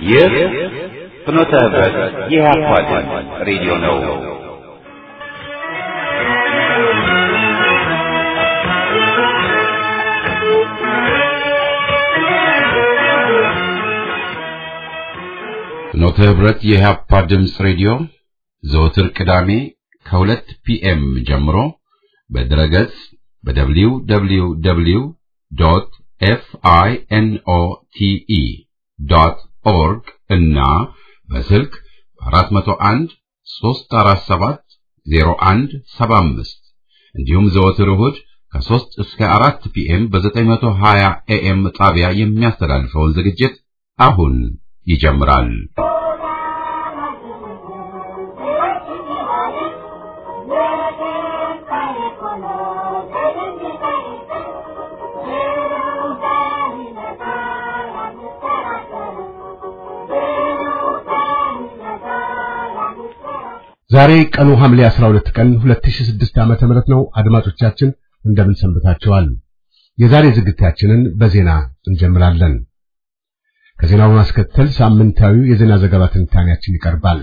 ይህ ፍኖተ ህብረት የኢህአፓ ድምፅ ሬዲዮ ነው። ፍኖተ ህብረት የኢህአፓ ድምፅ ሬዲዮ ዘወትር ቅዳሜ ከሁለት ፒኤም ጀምሮ በድረገጽ በደብሊው ደብሊው ደብሊው ዶት ኤፍ አይ ኤን ኦ ቲ ኢ ዶት ኦርግ እና በስልክ 401 347 0175 እንዲሁም ዘወትር እሁድ ከ3 እስከ 4 ፒኤም በ920 ኤኤም ጣቢያ የሚያስተላልፈውን ዝግጅት አሁን ይጀምራል። ዛሬ ቀኑ ሐምሌ 12 ቀን 2006 ዓመተ ምህረት ነው። አድማጮቻችን እንደምን ሰንብታችኋል? የዛሬ ዝግጅታችንን በዜና እንጀምራለን። ከዜናው በማስከተል ሳምንታዊ የዜና ዘገባ ትንታኔያችን ይቀርባል።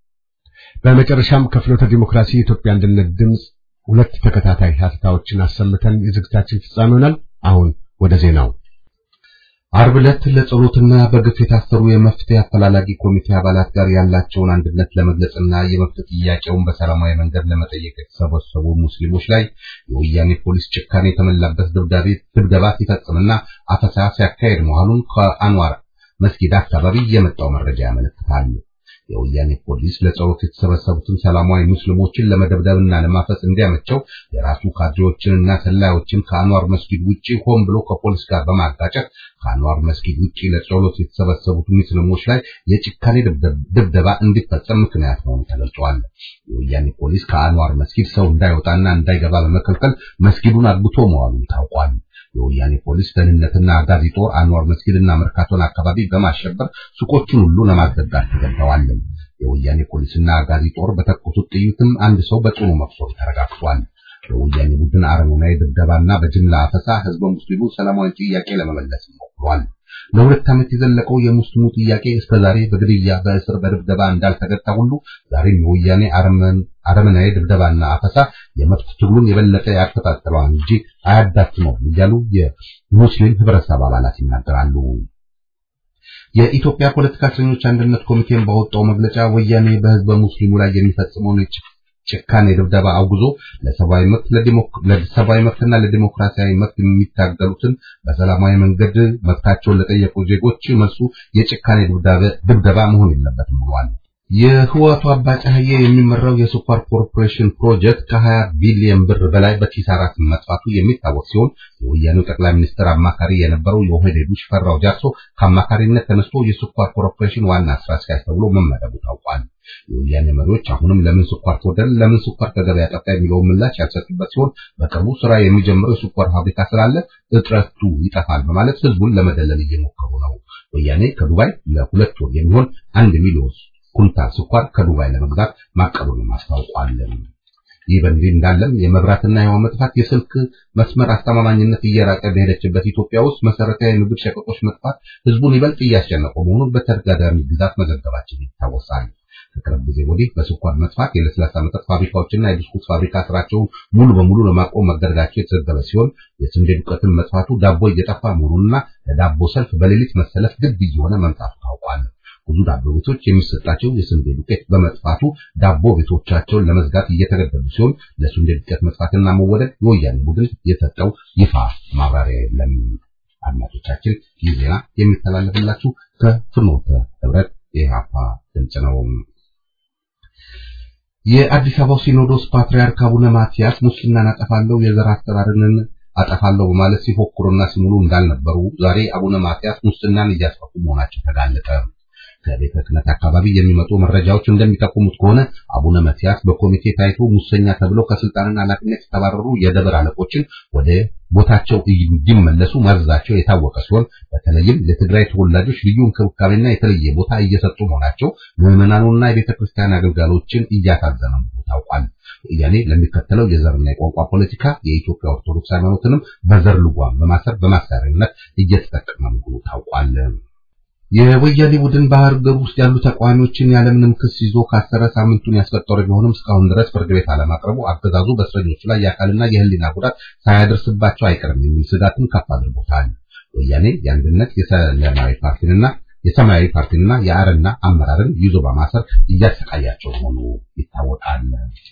በመጨረሻም ከፍኖተ ዲሞክራሲ የኢትዮጵያ አንድነት ድምፅ ሁለት ተከታታይ ሀተታዎችን አሰምተን የዝግጅታችን ፍጻሜ ይሆናል። አሁን ወደ ዜናው ዓርብ ዕለት ለጸሎትና በግፍ የታሰሩ የመፍትሄ አፈላላጊ ኮሚቴ አባላት ጋር ያላቸውን አንድነት ለመግለጽና የመፍትሄ ጥያቄውን በሰላማዊ መንገድ ለመጠየቅ የተሰበሰቡ ሙስሊሞች ላይ የወያኔ ፖሊስ ጭካኔ የተሞላበት ድብደባ ሲፈጽምና አፈሳ ሲያካሄድ መሆኑን ከአንዋር መስጊድ አካባቢ የመጣው መረጃ ያመለክታል። የወያኔ ፖሊስ ለጸሎት የተሰበሰቡትን ሰላማዊ ሙስሊሞችን ለመደብደብና ለማፈስ እንዲያመቸው የራሱ ካድሬዎችንና ሰላዮችን ከአንዋር መስጊድ ውጪ ሆን ብሎ ከፖሊስ ጋር በማጋጨት ከአንዋር መስጊድ ውጪ ለጸሎት የተሰበሰቡት ሙስሊሞች ላይ የጭካኔ ድብደባ እንዲፈጸም ምክንያት መሆኑ ተገልጿል። የወያኔ ፖሊስ ከአንዋር መስጊድ ሰው እንዳይወጣና እንዳይገባ በመከልከል መስጊዱን አግቶ መዋሉን ታውቋል። የወያኔ ፖሊስ ደህንነትና አጋዚ ጦር አንዋር መስጊድና መርካቶን አካባቢ በማሸበር ሱቆቹን ሁሉ ለማዘጋት ተገደዋል። የወያኔ ፖሊስና አጋዚ ጦር በተኮሱት ጥይትም አንድ ሰው በጽኑ መቁሰሉ ተረጋግጧል። የወያኔ ቡድን አረመኔያዊ ድብደባና በጅምላ አፈሳ ህዝበ ሙስሊሙ ሰላማዊ ጥያቄ ለመመለስ ሞክሯል። ለሁለት ዓመት የዘለቀው የሙስሊሙ ጥያቄ እስከዛሬ በግድያ በእስር በድብደባ እንዳልተገታ ሁሉ ዛሬም የወያኔ አረመናዊ ድብደባና አፈሳ የመብት ትግሉን የበለጠ ያከታተለዋል እንጂ አያዳክመውም እያሉ የሙስሊም ህብረተሰብ አባላት ይናገራሉ። የኢትዮጵያ ፖለቲካ እስረኞች አንድነት ኮሚቴን ባወጣው መግለጫ ወያኔ በህዝበ ሙስሊሙ ላይ የሚፈጽመውን ጭካኔ ድብደባ አውግዞ ለሰብአዊ መብት ለሰብአዊ መብትና ለዲሞክራሲያዊ መብት የሚታገሉትን በሰላማዊ መንገድ መብታቸውን ለጠየቁ ዜጎች መልሱ የጭካኔ ድብደባ መሆን የለበትም ብሏል። የህወሓቱ አባ ጫህዬ የሚመራው የስኳር ኮርፖሬሽን ፕሮጀክት ከ20 ቢሊዮን ብር በላይ በኪሳራ መጥፋቱ የሚታወቅ ሲሆን የወያኔው ጠቅላይ ሚኒስትር አማካሪ የነበረው የኦህዴዱ ሽፈራው ጃርሶ ከአማካሪነት ተነስቶ የስኳር ኮርፖሬሽን ዋና ስራ አስኪያጅ ተብሎ መመደቡ ታውቋል። የወያኔ መሪዎች አሁንም ለምን ስኳር ተወደደ፣ ለምን ስኳር ከገበያ ጠፋ የሚለውን ምላሽ ያልሰጡበት ሲሆን በቅርቡ ስራ የሚጀምረው የስኳር ፋብሪካ ስላለ እጥረቱ ይጠፋል በማለት ህዝቡን ለመደለል እየሞከሩ ነው። ወያኔ ከዱባይ ለሁለት ወር የሚሆን አንድ ሚሊዮን ኩንታል ስኳር ከዱባይ ለመግዛት ማቀዱን አስታውቋል። ይህ በእንዲህ እንዳለም የመብራትና የውሃ መጥፋት የስልክ መስመር አስተማማኝነት እየራቀ በሄደችበት ኢትዮጵያ ውስጥ መሰረታዊ የምግብ ሸቀጦች መጥፋት ህዝቡን ይበልጥ እያስጨነቀው መሆኑን በተደጋጋሚ ግዛት መዘገባችን ይታወሳል። ከቅርብ ጊዜ ወዲህ በስኳር መጥፋት የለስላሳ መጠጥ ፋብሪካዎችና የብስኩት ፋብሪካ ስራቸውን ሙሉ በሙሉ ለማቆም መገደዳቸው የተዘገበ ሲሆን የስንዴ ዱቄትን መጥፋቱ ዳቦ እየጠፋ መሆኑንና ለዳቦ ሰልፍ በሌሊት መሰለፍ ግድ እየሆነ መምጣቱ ታውቋል። ብዙ ዳቦ ቤቶች የሚሰጣቸው የስንዴ ዱቄት በመጥፋቱ ዳቦ ቤቶቻቸውን ለመዝጋት እየተገደዱ ሲሆን ለስንዴ ዱቄት መጥፋትና መወደድ የወያኔ ቡድን የሰጠው ይፋ ማብራሪያ የለም። አድማጮቻችን ይህ ዜና የሚተላለፍላችሁ ከፍኖተ ህብረት የኢህአፓ ድምፅ ነው። የአዲስ አበባው ሲኖዶስ ፓትርያርክ አቡነ ማትያስ ሙስሊምናን አጠፋለሁ የዘር አስተዳደርን አጠፋለሁ በማለት ሲፎክሩና ሲሙሉ እንዳልነበሩ ዛሬ አቡነ ማትያስ ሙስናን እያስፋፉ መሆናቸው ተጋለጠ። ከቤተ ክህነት አካባቢ የሚመጡ መረጃዎች እንደሚጠቁሙት ከሆነ አቡነ ማትያስ በኮሚቴ ታይቶ ሙሰኛ ተብለው ከስልጣንና ኃላፊነት የተባረሩ የደብር አለቆችን ወደ ቦታቸው እንዲመለሱ ማዘዛቸው የታወቀ ሲሆን በተለይም ለትግራይ ተወላጆች ልዩ እንክብካቤና የተለየ ቦታ እየሰጡ መሆናቸው ምዕመናኑና የቤተ ክርስቲያን አገልጋሎችን እያሳዘነ መሆኑ ታውቋል። ወያኔ ለሚከተለው የዘርና የቋንቋ ፖለቲካ የኢትዮጵያ ኦርቶዶክስ ሃይማኖትንም በዘር ልጓም በማሰር በማሳሪያነት እየተጠቀመ መሆኑ ታውቋል። የወያኔ ቡድን በሀገር ውስጥ ያሉ ተቃዋሚዎችን ያለምንም ክስ ይዞ ካሰረ ሳምንቱን ያስቆጠረ ቢሆንም እስካሁን ድረስ ፍርድ ቤት አለማቅረቡ አገዛዙ በእስረኞቹ ላይ የአካልና የሕሊና ጉዳት ሳያደርስባቸው አይቀርም የሚል ስጋትን ከፍ አድርጎታል። ወያኔ የአንድነት የሰላማዊ ፓርቲንና የሰማያዊ ፓርቲንና የአረና አመራርን ይዞ በማሰር እያሰቃያቸው መሆኑ ይታወቃል።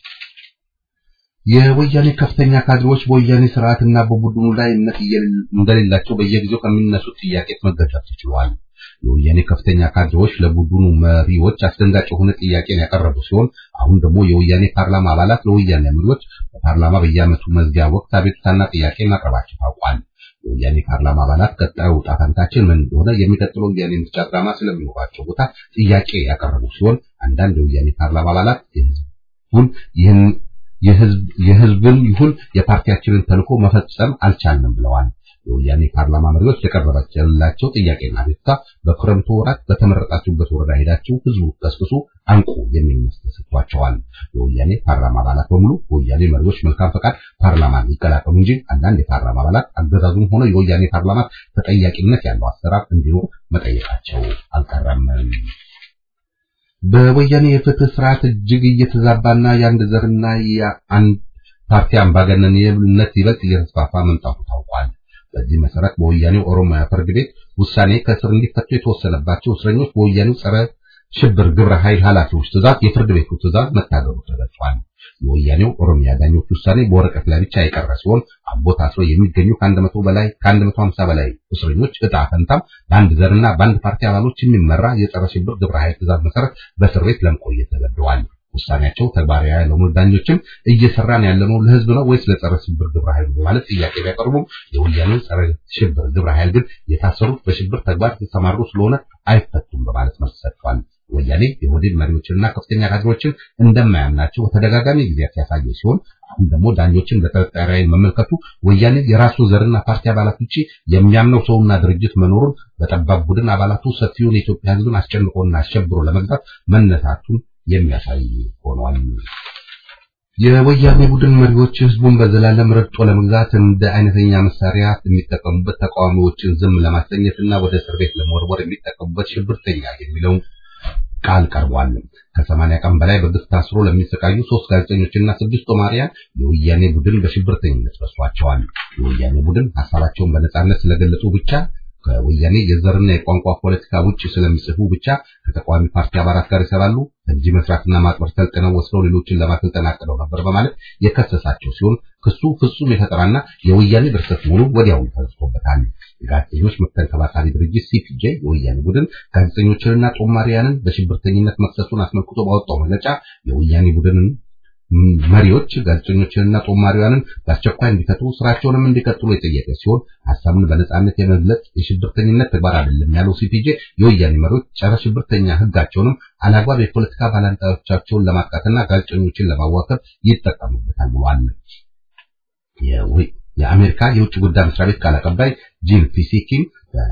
የወያኔ ከፍተኛ ካድሬዎች በወያኔ ስርዓትና በቡድኑ ላይ እምነት እንደሌላቸው በየጊዜው ከሚነሱት ጥያቄዎች መገንዘብ ተችሏል። የወያኔ ከፍተኛ ካድሬዎች ለቡድኑ መሪዎች አስደንጋጭ የሆነ ጥያቄን ያቀረቡ ሲሆን አሁን ደግሞ የወያኔ ፓርላማ አባላት ለወያኔ መሪዎች በፓርላማ በየዓመቱ መዝጊያ ወቅት አቤቱታና ጥያቄ ማቅረባቸው ታውቋል። የወያኔ ፓርላማ አባላት ቀጣዩ ዕጣ ፈንታችን ምን እንደሆነ የሚቀጥለው ወያኔ ምርጫ ድራማ ስለሚኖራቸው ቦታ ጥያቄ ያቀረቡ ሲሆን አንዳንድ የወያኔ ፓርላማ አባላት የህዝቡን ይህን የህዝብ የህዝብን ይሁን የፓርቲያችንን ተልዕኮ መፈጸም አልቻልንም ብለዋል። የወያኔ ፓርላማ መሪዎች የቀረበላቸው ጥያቄና አቤቱታ በክረምቱ ወራት በተመረጣችሁበት ወረዳ ሄዳችሁ ህዝቡ ቀስቅሱ፣ አንቁ የሚል መልስ ተሰጥቷቸዋል። የወያኔ ፓርላማ አባላት በሙሉ በወያኔ መሪዎች መልካም ፈቃድ ፓርላማን ይቀላቀሉ እንጂ አንዳንድ የፓርላማ አባላት አገዛዙም ሆነ የወያኔ ፓርላማ ተጠያቂነት ያለው አሰራር እንዲኖር መጠየቃቸው አልቀረም። በወያኔ የፍትህ ስርዓት እጅግ እየተዛባና የአንድ ዘርና የአንድ ፓርቲ አምባገነንነት ይበልጥ እየተስፋፋ መምጣቱ ታውቋል። በዚህ መሰረት በወያኔው ኦሮሚያ ፍርድ ቤት ውሳኔ ከእስር እንዲፈቱ የተወሰነባቸው እስረኞች በወያኔው ጸረ ሽብር ግብረ ኃይል ኃላፊዎች ትእዛዝ የፍርድ ቤቱ ትእዛዝ መታገዱ ተገልጿል። የወያኔው ኦሮሚያ ዳኞች ውሳኔ በወረቀት ላይ ብቻ የቀረ ሲሆን አቦ ታስረው የሚገኙ ከአንድ መቶ በላይ ከአንድ መቶ ሀምሳ በላይ እስረኞች ዕጣ ፈንታም በአንድ ዘርና በአንድ ፓርቲ አባሎች የሚመራ የጸረ ሽብር ግብረ ኃይል ትእዛዝ መሰረት በእስር ቤት ለመቆየት ተገደዋል። ውሳኔያቸው ተግባራዊ ያልሆኑ ዳኞችም እየሰራን ያለነው ለህዝብ ነው ወይስ ለጸረ ሽብር ግብረ ኃይሉ በማለት ጥያቄ ቢያቀርቡም የወያኔው ጸረ ሽብር ግብረ ኃይል ግን የታሰሩት በሽብር ተግባር የተሰማሩ ስለሆነ አይፈቱም በማለት መልስ ሰጥቷል። ወያኔ የኦህዴድ መሪዎችንና ከፍተኛ ካድሬዎችን እንደማያምናቸው በተደጋጋሚ ጊዜያት ያሳየ ሲሆን አሁን ደግሞ ዳኞችን በጥርጣሬ ዓይን መመልከቱ ወያኔ የራሱ ዘርና ፓርቲ አባላት ውጪ የሚያምነው ሰውና ድርጅት መኖሩን በጠባብ ቡድን አባላቱ ሰፊውን የኢትዮጵያ ሕዝብን አስጨንቆና አሸብሮ ለመግዛት መነሳቱን የሚያሳይ ሆኗል። የወያኔ ቡድን መሪዎች ህዝቡን በዘላለም ረግጦ ለመግዛት እንደ አይነተኛ መሳሪያ የሚጠቀሙበት ተቃዋሚዎችን ዝም ለማሰኘትና ወደ እስር ቤት ለመወርወር የሚጠቀሙበት ሽብርተኛ የሚለውን ቃል ቀርቧል። ከሰማንያ ቀን በላይ በግፍ ታስሮ ለሚሰቃዩ ሶስት ጋዜጠኞችና ስድስት ጦማሪያን የወያኔ ቡድን በሽብርተኝነት ከሷቸዋል። የወያኔ ቡድን ሀሳባቸውን በነጻነት ስለገለጹ ብቻ ከወያኔ የዘርና የቋንቋ ፖለቲካ ውጭ ስለሚጽፉ ብቻ ከተቃዋሚ ፓርቲ አባላት ጋር ይሰራሉ፣ እንጂ መስራትና ማጥበር ሰልጥነው ወስደው ሌሎችን ለማሰልጠን አቅደው ነበር በማለት የከሰሳቸው ሲሆን ክሱ ፍጹም የፈጠራና የወያኔ ድርሰት መሆኑ ወዲያውኑ ተነስቶበታል። የጋዜጠኞች መብት ተንከባካቢ ድርጅት ሲፒጄ የወያኔ ቡድን ጋዜጠኞችንና ጦማሪያንን በሽብርተኝነት መክሰሱን አስመልክቶ ባወጣው መግለጫ የወያኔ ቡድንን መሪዎች ጋዜጠኞችንና ጦማሪያንን በአስቸኳይ እንዲፈቱ ስራቸውንም እንዲቀጥሉ የጠየቀ ሲሆን ሀሳቡን በነጻነት የመግለጽ የሽብርተኝነት ተግባር አይደለም ያለው ሲፒጄ የወያኔ መሪዎች ጸረ ሽብርተኛ ሕጋቸውንም አላግባብ የፖለቲካ ባላንጣዎቻቸውን ለማጥቃትና ጋዜጠኞችን ለማዋከብ ይጠቀሙበታል ብሏል። የአሜሪካ የውጭ ጉዳይ መስሪያ ቤት ቃል አቀባይ ጂን ፒሲኪም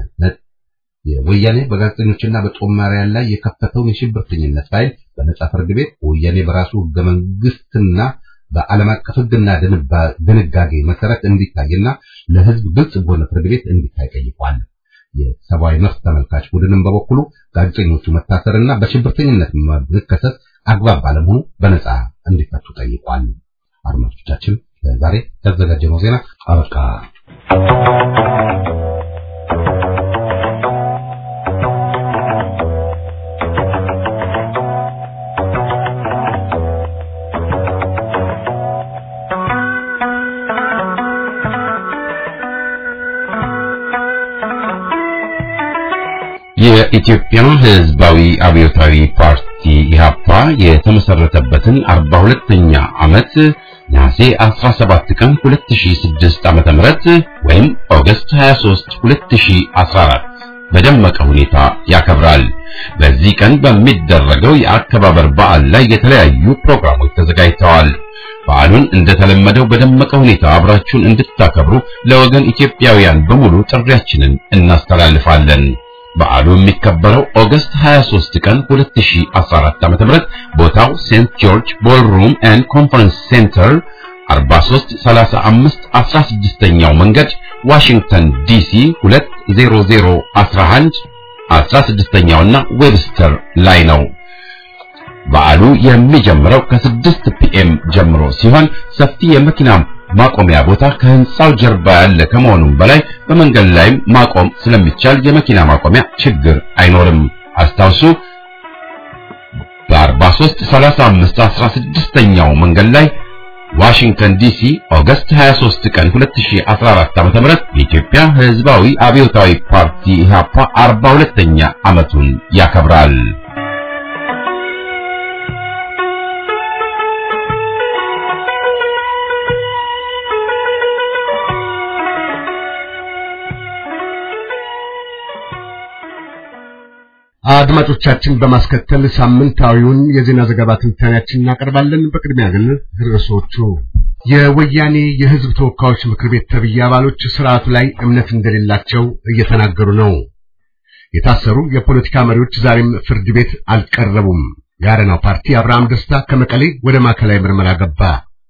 ወያኔ በጋዜጠኞችና በጦማሪያን ላይ የከፈተውን የሽብርተኝነት ፋይል በነጻ ፍርድ ቤት ወያኔ በራሱ ህገ መንግስትና በዓለም አቀፍ ህግና ድንጋጌ መሰረት እንዲታይና ለህዝብ ግልጽ በሆነ ፍርድ ቤት እንዲታይ ጠይቋል። የሰብአዊ መብት ተመልካች ቡድንም በበኩሉ ጋዜጠኞቹ መታሰርና በሽብርተኝነት መከሰስ አግባብ ባለመሆኑ በነጻ እንዲፈቱ ጠይቋል። አድማጮቻችን ዛሬ ያዘጋጀነው ዜና አበቃ። የኢትዮጵያ ሕዝባዊ አብዮታዊ ፓርቲ ኢህአፓ የተመሰረተበትን 42ኛ ዓመት ነሐሴ 17 ቀን 2006 ዓመተ ምህረት ወይም ኦገስት 23 2014 በደመቀ ሁኔታ ያከብራል። በዚህ ቀን በሚደረገው የአከባበር በዓል ላይ የተለያዩ ፕሮግራሞች ተዘጋጅተዋል። በዓሉን እንደተለመደው በደመቀ ሁኔታ አብራችሁን እንድታከብሩ ለወገን ኢትዮጵያውያን በሙሉ ጥሪያችንን እናስተላልፋለን። በዓሉ የሚከበረው ኦገስት 23 ቀን 2014 ዓ.ም ቦታው ሴንት ጆርጅ ቦልሩም ኤንድ ኮንፈረንስ ሴንተር 4335 16ኛው መንገድ ዋሽንግተን ዲሲ 20011 16ኛውና ዌብስተር ላይ ነው። በዓሉ የሚጀምረው ከስድስት ፒኤም ጀምሮ ሲሆን ሰፊ የመኪና ማቆሚያ ቦታ ከህንፃው ጀርባ ያለ ከመሆኑም በላይ በመንገድ ላይም ማቆም ስለሚቻል የመኪና ማቆሚያ ችግር አይኖርም። አስታውሱ በ43 35 16ኛው መንገድ ላይ ዋሽንግተን ዲሲ ኦገስት 23 ቀን 2014 ዓ.ም የኢትዮጵያ ሕዝባዊ አብዮታዊ ፓርቲ ኢህአፓ 42ኛ ዓመቱን ያከብራል። አድማጮቻችን በማስከተል ሳምንታዊውን የዜና ዘገባ ትንታኔያችን እናቀርባለን። በቅድሚያ ግን ርዕሶቹ የወያኔ የህዝብ ተወካዮች ምክር ቤት ተብዬ አባሎች ስርዓቱ ላይ እምነት እንደሌላቸው እየተናገሩ ነው። የታሰሩ የፖለቲካ መሪዎች ዛሬም ፍርድ ቤት አልቀረቡም። የአረናው ፓርቲ አብርሃም ደስታ ከመቀሌ ወደ ማዕከላዊ ምርመራ ገባ።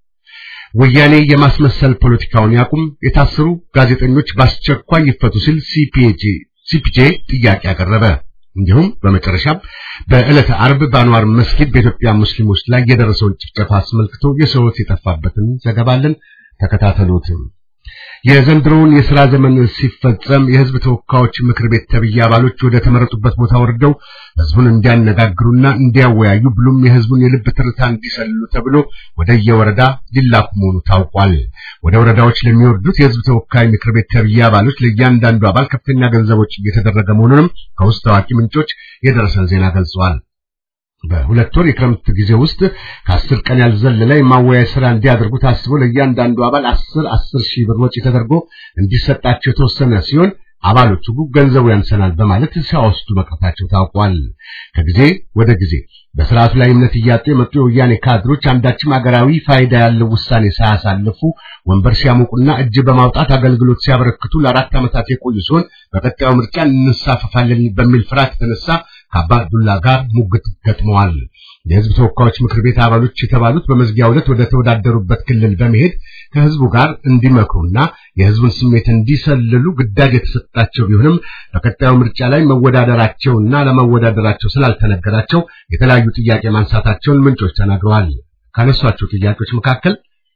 ወያኔ የማስመሰል ፖለቲካውን ያቁም፣ የታሰሩ ጋዜጠኞች በአስቸኳይ ይፈቱ ሲል ሲፒጄ ሲፒጄ ጥያቄ አቀረበ። እንዲሁም በመጨረሻም በዕለተ አርብ በአንዋር መስጊድ በኢትዮጵያ ሙስሊሞች ላይ የደረሰውን ጭፍጨፋ አስመልክቶ የሰው ሕይወት የጠፋበትን ዘገባለን ተከታተሉት። የዘንድሮውን የሥራ ዘመን ሲፈጸም የሕዝብ ተወካዮች ምክር ቤት ተብዬ አባሎች ወደ ተመረጡበት ቦታ ወርደው ሕዝቡን እንዲያነጋግሩና እንዲያወያዩ ብሎም የሕዝቡን የልብ ትርታ እንዲሰልሉ ተብሎ ወደ የወረዳ ሊላኩ መሆኑ ታውቋል። ወደ ወረዳዎች ለሚወርዱት የሕዝብ ተወካይ ምክር ቤት ተብዬ አባሎች ለእያንዳንዱ አባል ከፍተኛ ገንዘቦች እየተደረገ መሆኑንም ከውስጥ ታዋቂ ምንጮች የደረሰን ዜና ገልጸዋል። በሁለት ወር የክረምት ጊዜ ውስጥ ከአስር ቀን ያልዘለለ የማወያያ ስራ እንዲያደርጉ ታስቦ ለእያንዳንዱ አባል አስር አስር ሺህ ብር ወጪ ተደርጎ እንዲሰጣቸው የተወሰነ ሲሆን አባሎቹ ገንዘቡ ያንሰናል በማለት ሲያወስዱ መቅረታቸው ታውቋል። ከጊዜ ወደ ጊዜ በስርዓቱ ላይ እምነት እያጡ የመጡ የወያኔ ካድሮች አንዳችም አገራዊ ፋይዳ ያለው ውሳኔ ሳያሳልፉ ወንበር ሲያሞቁና እጅ በማውጣት አገልግሎት ሲያበረክቱ ለአራት ዓመታት የቆዩ ሲሆን በቀጣዩ ምርጫ እንሳፈፋለን በሚል ፍርሃት የተነሳ ከአባዱላ ጋር ሙግት ገጥመዋል። የሕዝብ ተወካዮች ምክር ቤት አባሎች የተባሉት በመዝጊያው ዕለት ወደ ተወዳደሩበት ክልል በመሄድ ከሕዝቡ ጋር እንዲመክሩና የሕዝቡን ስሜት እንዲሰልሉ ግዳጅ የተሰጣቸው ቢሆንም በቀጣዩ ምርጫ ላይ መወዳደራቸውና ለመወዳደራቸው ስላልተነገራቸው የተለያዩ ጥያቄ ማንሳታቸውን ምንጮች ተናግረዋል። ካነሷቸው ጥያቄዎች መካከል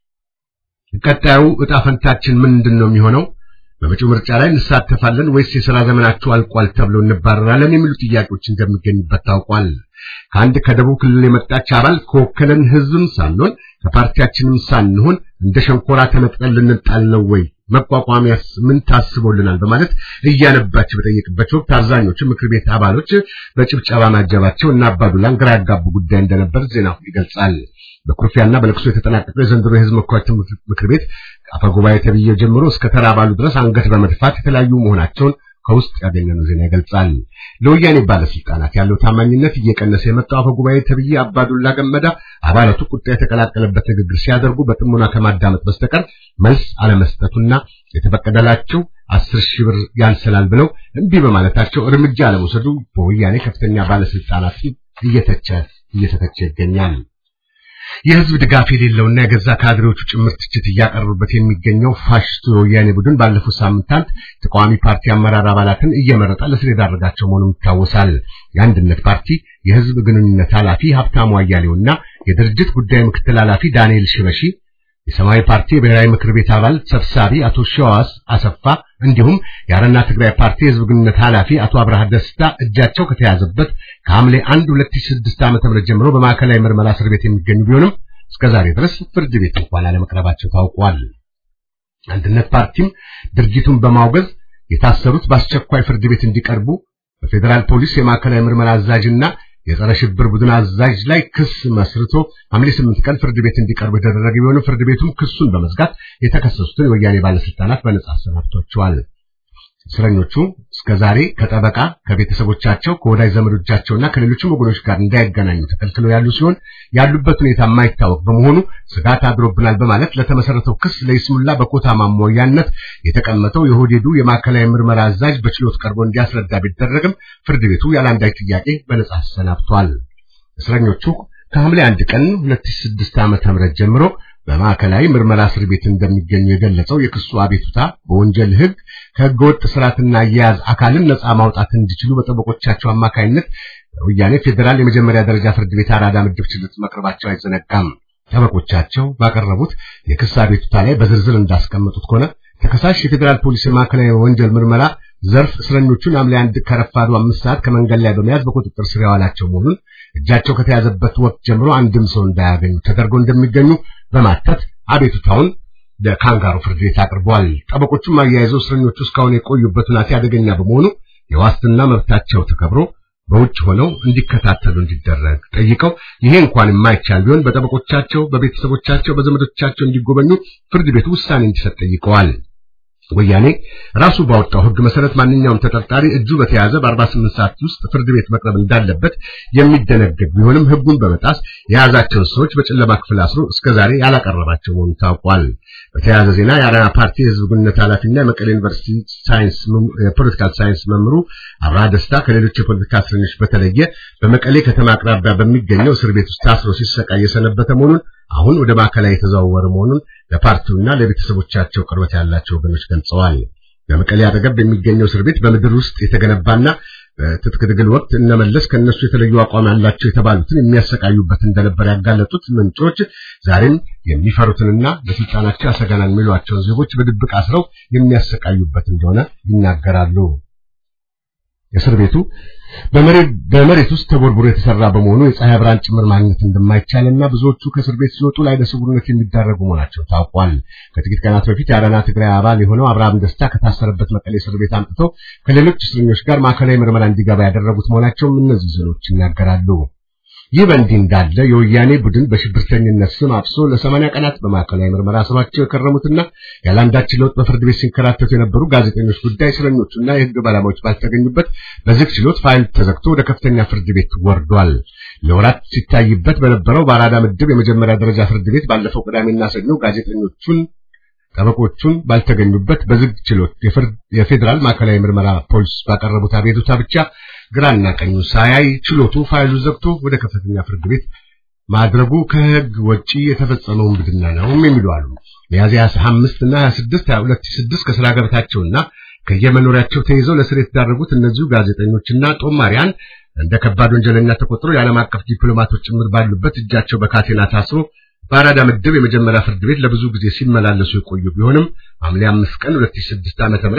ቀጣዩ ዕጣ ፈንታችን ምንድን ነው የሚሆነው? በመጪው ምርጫ ላይ እንሳተፋለን ወይስ የሥራ ዘመናችሁ አልቋል ተብሎ እንባረራለን የሚሉ ጥያቄዎች እንደሚገኙበት ታውቋል። ከአንድ ከደቡብ ክልል የመጣች አባል ከወከለን ሕዝብም ሳንሆን ከፓርቲያችንም ሳንሆን እንደ ሸንኮራ ተነጥቀን ልንጣል ነው ወይ? መቋቋሚያስ ምን ታስቦልናል? በማለት እያነባች በጠየቅበት ወቅት አብዛኞቹ ምክር ቤት አባሎች በጭብጨባ ማጀባቸው እና አባዱላን ግራ ያጋቡ ጉዳይ እንደነበር ዜናው ይገልጻል። በኩርፊያና በለቅሶ የተጠናቀቀው የዘንድሮ የሕዝብ ተወካዮች ምክር ቤት አፈጉባኤ ተብዬው ጀምሮ እስከ ተራ አባሉ ድረስ አንገት በመድፋት የተለያዩ መሆናቸውን ከውስጥ ያገኘነው ዜና ይገልጻል። ለወያኔ ባለስልጣናት ያለው ታማኝነት እየቀነሰ የመጣው አፈጉባኤ ተብዬ አባዱላ ገመዳ አባላቱ ቁጣ የተቀላቀለበት ንግግር ሲያደርጉ በጥሞና ከማዳመጥ በስተቀር መልስ አለመስጠቱና የተፈቀደላቸው አስር ሺህ ብር ያንሰላል ብለው እምቢ በማለታቸው እርምጃ አለመውሰዱ በወያኔ ከፍተኛ ባለስልጣናት እየተቸ እየተተቸ ይገኛል። የህዝብ ድጋፍ የሌለውና የገዛ ካድሬዎቹ ጭምር ትችት እያቀረቡበት የሚገኘው ፋሽስቱ የወያኔ ቡድን ባለፉት ሳምንታት ተቃዋሚ ፓርቲ አመራር አባላትን እየመረጠ ለስር የዳረጋቸው መሆኑን ይታወሳል። የአንድነት ፓርቲ የህዝብ ግንኙነት ኃላፊ ሀብታሙ አያሌውና የድርጅት ጉዳይ ምክትል ኃላፊ ዳንኤል ሽበሺ የሰማያዊ ፓርቲ የብሔራዊ ምክር ቤት አባል ሰብሳቢ አቶ ሸዋስ አሰፋ እንዲሁም የአረና ትግራይ ፓርቲ የህዝብ ግንኙነት ኃላፊ አቶ አብርሃ ደስታ እጃቸው ከተያዘበት ከሐምሌ 1 2006 ዓ.ም ጀምሮ በማዕከላዊ ምርመራ እስር ቤት የሚገኙ ቢሆንም እስከዛሬ ድረስ ፍርድ ቤት እንኳን አለመቅረባቸው ታውቋል። አንድነት ፓርቲም ድርጊቱን በማውገዝ የታሰሩት በአስቸኳይ ፍርድ ቤት እንዲቀርቡ በፌዴራል ፖሊስ የማዕከላዊ ምርመራ አዛዥና የጸረ ሽብር ቡድን አዛዥ ላይ ክስ መስርቶ ሐምሌ 8 ቀን ፍርድ ቤት እንዲቀርቡ የተደረገ ቢሆንም ፍርድ ቤቱም ክሱን በመዝጋት የተከሰሱትን የወያኔ ባለስልጣናት በነጻ አሰናብቷቸዋል። እስረኞቹ እስከዛሬ ከጠበቃ ከቤተሰቦቻቸው ከወዳጅ ዘመዶቻቸውና ከሌሎችም ወገኖች ጋር እንዳይገናኙ ተከልክለው ያሉ ሲሆን ያሉበት ሁኔታ የማይታወቅ በመሆኑ ስጋት አድሮብናል በማለት ለተመሰረተው ክስ ለይስሙላ በኮታ ማሞያነት የተቀመጠው የሆዴዱ የማዕከላዊ ምርመራ አዛዥ በችሎት ቀርቦ እንዲያስረዳ ቢደረግም ፍርድ ቤቱ ያለ አንዳች ጥያቄ በነጻ አሰናብቷል። እስረኞቹ ከሐምሌ አንድ ቀን 2006 ዓ.ም ጀምሮ በማዕከላዊ ምርመራ እስር ቤት እንደሚገኙ የገለጸው የክሱ አቤቱታ በወንጀል ሕግ ከሕገወጥ ስርዓትና አያያዝ አካልን ነፃ ማውጣት እንዲችሉ በጠበቆቻቸው አማካይነት ወያኔ ፌዴራል የመጀመሪያ ደረጃ ፍርድ ቤት አራዳ ምድብ ችሎት መቅረባቸው አይዘነጋም። ጠበቆቻቸው ባቀረቡት የክስ አቤቱታ ላይ በዝርዝር እንዳስቀመጡት ከሆነ ተከሳሽ የፌዴራል ፖሊስ ማዕከላዊ ወንጀል ምርመራ ዘርፍ እስረኞቹን ሐምሌ አንድ ከረፋዱ አምስት ሰዓት ከመንገድ ላይ በመያዝ በቁጥጥር ስር ያዋላቸው መሆኑን እጃቸው ከተያዘበት ወቅት ጀምሮ አንድም ሰው እንዳያገኙ ተደርገው እንደሚገኙ በማተት አቤቱታውን ለካንጋሩ ፍርድ ቤት አቅርበዋል። ጠበቆቹም አያይዘው እስረኞቹ እስካሁን የቆዩበት ሁኔታ አደገኛ በመሆኑ የዋስትና መብታቸው ተከብሮ በውጭ ሆነው እንዲከታተሉ እንዲደረግ ጠይቀው ይሄ እንኳን የማይቻል ቢሆን በጠበቆቻቸው፣ በቤተሰቦቻቸው፣ በዘመዶቻቸው እንዲጎበኙ ፍርድ ቤቱ ውሳኔ እንዲሰጥ ጠይቀዋል። ወያኔ ራሱ ባወጣው ሕግ መሰረት ማንኛውም ተጠርጣሪ እጁ በተያዘ በ48 ሰዓት ውስጥ ፍርድ ቤት መቅረብ እንዳለበት የሚደነገግ ቢሆንም ሕጉን በመጣስ የያዛቸውን ሰዎች በጨለማ ክፍል አስሮ እስከዛሬ ያላቀረባቸው መሆኑ ታውቋል። በተያያዘ ዜና የአረና ፓርቲ የህዝብ ግንኙነት ኃላፊና የመቀሌ ዩኒቨርሲቲ ሳይንስ የፖለቲካል ሳይንስ መምህሩ አብርሃ ደስታ ከሌሎች የፖለቲካ እስረኞች በተለየ በመቀሌ ከተማ አቅራቢያ በሚገኘው እስር ቤት ውስጥ ታስሮ ሲሰቃይ የሰነበተ መሆኑን አሁን ወደ ማዕከላዊ የተዘዋወረ መሆኑን ለፓርቲውና ለቤተሰቦቻቸው ቅርበት ያላቸው ወገኖች ገልጸዋል። በመቀሌ አጠገብ የሚገኘው እስር ቤት በምድር ውስጥ የተገነባና በትጥቅ ትግል ወቅት እነመለስ ከነሱ የተለዩ አቋም ያላቸው የተባሉትን የሚያሰቃዩበት እንደነበር ያጋለጡት ምንጮች ዛሬም የሚፈሩትንና ለስልጣናቸው ያሰጋናል የሚሏቸውን ዜጎች በድብቅ አስረው የሚያሰቃዩበት እንደሆነ ይናገራሉ። እስር ቤቱ በመሬት ውስጥ ተቦርቡሮ የተሰራ በመሆኑ የፀሐይ ብርሃን ጭምር ማግኘት እንደማይቻልና ብዙዎቹ ከእስር ቤት ሲወጡ ለዓይነ ስውርነት የሚዳረጉ መሆናቸው ታውቋል። ከጥቂት ቀናት በፊት የአረና ትግራይ አባል የሆነው አብርሃም ደስታ ከታሰረበት መቀሌ እስር ቤት አምጥተው ከሌሎች እስረኞች ጋር ማዕከላዊ ምርመራ እንዲገባ ያደረጉት መሆናቸውም እነዚህ ዜኖች ይናገራሉ። ይህ በእንዲህ እንዳለ የወያኔ ቡድን በሽብርተኝነት ስም አፍሶ ለሰማንያ ቀናት በማዕከላዊ ምርመራ ስሯቸው የከረሙትና ያለአንዳች ለውጥ በፍርድ ቤት ሲንከራተቱ የነበሩ ጋዜጠኞች ጉዳይ እስረኞቹና የሕግ ባለሙያዎች ባልተገኙበት በዝግ ችሎት ፋይል ተዘግቶ ወደ ከፍተኛ ፍርድ ቤት ወርዷል። ለወራት ሲታይበት በነበረው በአራዳ ምድብ የመጀመሪያ ደረጃ ፍርድ ቤት ባለፈው ቅዳሜና ሰኞ ጋዜጠኞቹን ጠበቆቹን ባልተገኙበት በዝግ ችሎት የፌዴራል ማዕከላዊ ምርመራ ፖሊስ ባቀረቡት አቤቱታ ብቻ ግራና ቀኙ ሳያይ ችሎቱ ፋይሉ ዘግቶ ወደ ከፍተኛ ፍርድ ቤት ማድረጉ ከሕግ ወጪ የተፈጸመው ውንብድና ነው የሚሉ አሉ። ሚያዝያ 25 እና 26 2006 ከስራ ገበታቸውና ከየመኖሪያቸው ተይዘው ለስር የተዳረጉት እነዚሁ ጋዜጠኞችና ጦማሪያን እንደ ከባድ ወንጀለኛ ተቆጥሮ የዓለም አቀፍ ዲፕሎማቶች ጭምር ባሉበት እጃቸው በካቴና ታስሮ በአራዳ ምድብ የመጀመሪያ ፍርድ ቤት ለብዙ ጊዜ ሲመላለሱ የቆዩ ቢሆንም ሐምሌ 5 ቀን 2006 ዓ.ም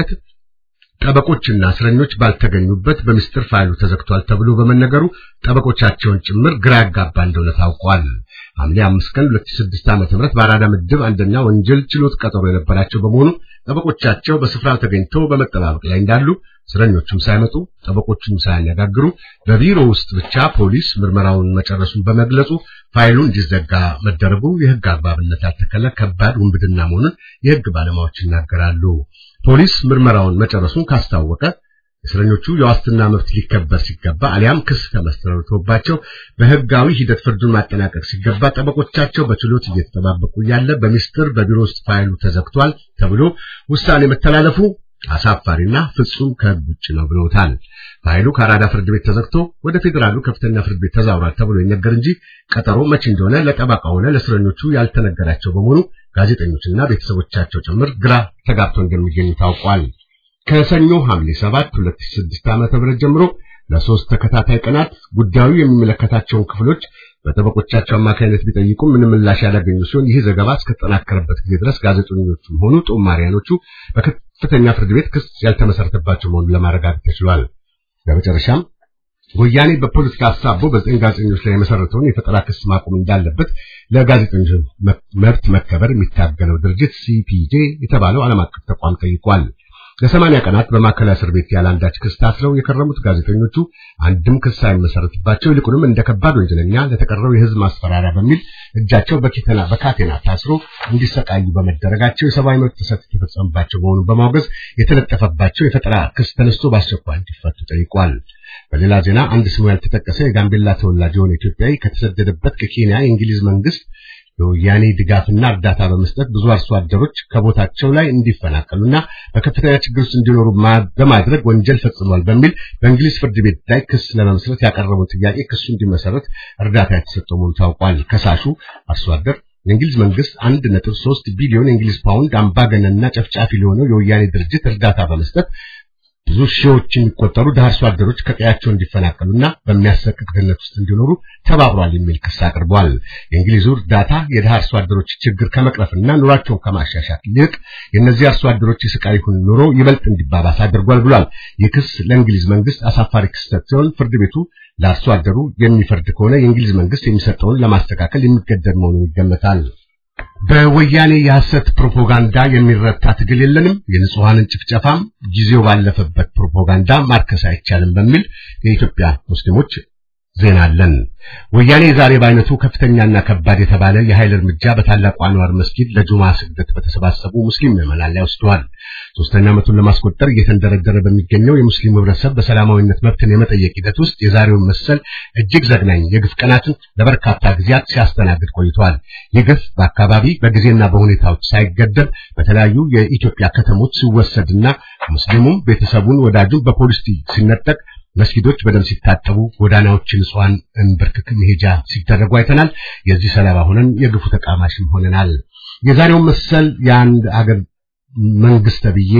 ጠበቆችና እስረኞች ባልተገኙበት በምስጢር ፋይሉ ተዘግቷል ተብሎ በመነገሩ ጠበቆቻቸውን ጭምር ግራ ያጋባ እንደሆነ ታውቋል። ሐምሌ 5 ቀን 2006 ዓ.ም በአራዳ ምድብ አንደኛ ወንጀል ችሎት ቀጠሮ የነበራቸው በመሆኑ ጠበቆቻቸው በስፍራው ተገኝተው በመጠባበቅ ላይ እንዳሉ እስረኞቹም ሳይመጡ ጠበቆቹም ሳያነጋግሩ በቢሮ ውስጥ ብቻ ፖሊስ ምርመራውን መጨረሱን በመግለጹ ፋይሉ እንዲዘጋ መደረጉ የሕግ አግባብነት ያልተከለ ከባድ ውንብድና መሆኑን የሕግ ባለሙያዎች ይናገራሉ። ፖሊስ ምርመራውን መጨረሱን ካስታወቀ እስረኞቹ የዋስትና መብት ሊከበር ሲገባ አሊያም ክስ ተመስርቶባቸው በሕጋዊ ሂደት ፍርዱን ማጠናቀቅ ሲገባ ጠበቆቻቸው በችሎት እየተጠባበቁ ያለ በሚስጥር በቢሮ ውስጥ ፋይሉ ተዘግቷል ተብሎ ውሳኔ መተላለፉ አሳፋሪና ፍጹም ከሕግ ውጭ ነው ብለውታል። ፋይሉ ከአራዳ ፍርድ ቤት ተዘግቶ ወደ ፌዴራሉ ከፍተኛ ፍርድ ቤት ተዛውሯል ተብሎ ይነገር እንጂ ቀጠሮ መቼ እንደሆነ ለጠበቃው ሆነ ለእስረኞቹ ያልተነገራቸው በመሆኑ ጋዜጠኞችና ቤተሰቦቻቸው ጭምር ግራ ተጋብቶ እንደሚገኙ ታውቋል። ከሰኞ ሐምሌ 7 2006 ዓ.ም ጀምሮ ለሶስት ተከታታይ ቀናት ጉዳዩ የሚመለከታቸውን ክፍሎች በጠበቆቻቸው አማካኝነት ቢጠይቁም ምንም ምላሽ ያላገኙ ሲሆን ይህ ዘገባ እስከተጠናከረበት ጊዜ ድረስ ጋዜጠኞቹም ሆኑ ጦማሪያኖቹ በከፍተኛ ፍርድ ቤት ክስ ያልተመሰረተባቸው መሆኑን ለማረጋገጥ ተችሏል። በመጨረሻም ወያኔ በፖለቲካ ሀሳቦ በዘጠኝ ጋዜጠኞች ላይ የመሰረተውን የፈጠራ ክስ ማቆም እንዳለበት ለጋዜጠኞች መብት መከበር የሚታገለው ድርጅት ሲፒጄ የተባለው ዓለም አቀፍ ተቋም ጠይቋል። ለሰማንያ ቀናት በማዕከላዊ እስር ቤት ያለ አንዳች ክስ ታስረው የከረሙት ጋዜጠኞቹ አንድም ክስ ሳይመሰረትባቸው ይልቁንም እንደ ከባድ ወንጀለኛ ለተቀረው የሕዝብ ማስፈራሪያ በሚል እጃቸው በኪተና በካቴና ታስሮ እንዲሰቃዩ በመደረጋቸው የሰብአዊ መብት ጥሰት የተፈጸመባቸው መሆኑን በማውገዝ የተለጠፈባቸው የፈጠራ ክስ ተነስቶ በአስቸኳይ እንዲፈቱ ጠይቋል። በሌላ ዜና አንድ ስሙ ያልተጠቀሰ የጋምቤላ ተወላጅ የሆነ ኢትዮጵያዊ ከተሰደደበት ከኬንያ የእንግሊዝ መንግስት የወያኔ ድጋፍና እርዳታ በመስጠት ብዙ አርሶ አደሮች ከቦታቸው ላይ እንዲፈናቀሉና በከፍተኛ ችግር ውስጥ እንዲኖሩ በማድረግ ወንጀል ፈጽሟል በሚል በእንግሊዝ ፍርድ ቤት ላይ ክስ ለመመስረት ያቀረበው ጥያቄ ክሱ እንዲመሰረት እርዳታ የተሰጠው መሆኑ ታውቋል። ከሳሹ አርሶ አደር የእንግሊዝ መንግስት 1.3 ቢሊዮን የእንግሊዝ ፓውንድ አምባገነንና ጨፍጫፊ ለሆነው የወያኔ ድርጅት እርዳታ በመስጠት ብዙ ሺዎች የሚቆጠሩ ድሃ አርሶ አደሮች ከቀያቸው እንዲፈናቀሉና በሚያሰቅቅ ድህነት ውስጥ እንዲኖሩ ተባብሯል የሚል ክስ አቅርቧል። የእንግሊዙ እርዳታ የድሃ አርሶ አደሮች ችግር ከመቅረፍና ኑሯቸውን ከማሻሻል ይልቅ የእነዚህ አርሶ አደሮች የስቃይ ሁን ኑሮ ይበልጥ እንዲባባስ አድርጓል ብሏል። ይህ ክስ ለእንግሊዝ መንግስት አሳፋሪ ክስተት ሲሆን ፍርድ ቤቱ ለአርሶ አደሩ የሚፈርድ ከሆነ የእንግሊዝ መንግስት የሚሰጠውን ለማስተካከል የሚገደድ መሆኑን ይገመታል። በወያኔ የሐሰት ፕሮፓጋንዳ የሚረታ ትግል የለንም፣ የንጹሐንን ጭፍጨፋም ጊዜው ባለፈበት ፕሮፓጋንዳ ማርከስ አይቻልም በሚል የኢትዮጵያ ሙስሊሞች ዜና አለን። ወያኔ ዛሬ በአይነቱ ከፍተኛና ከባድ የተባለ የኃይል እርምጃ በታላቁ አንዋር መስጊድ ለጁማ ስግደት በተሰባሰቡ ሙስሊም ምዕመናን ላይ ወስደዋል። ሶስተኛ ዓመቱን ለማስቆጠር እየተንደረደረ በሚገኘው የሙስሊም ህብረተሰብ በሰላማዊነት መብትን የመጠየቅ ሂደት ውስጥ የዛሬውን መሰል እጅግ ዘግናኝ የግፍ ቀናትን ለበርካታ ጊዜያት ሲያስተናግድ ቆይተዋል። ይህ ግፍ በአካባቢ በጊዜና በሁኔታዎች ሳይገደብ በተለያዩ የኢትዮጵያ ከተሞች ሲወሰድና ሙስሊሙም ቤተሰቡን ወዳጁን በፖሊስ ሲነጠቅ መስጊዶች በደም ሲታጠቡ ጎዳናዎች ንጹሃን እንብርክክ መሄጃ ሲደረጉ አይተናል። የዚህ ሰለባ ሆነን የግፉ ተቃማሽም ሆነናል። የዛሬው መሰል የአንድ አገር መንግስት ተብዬ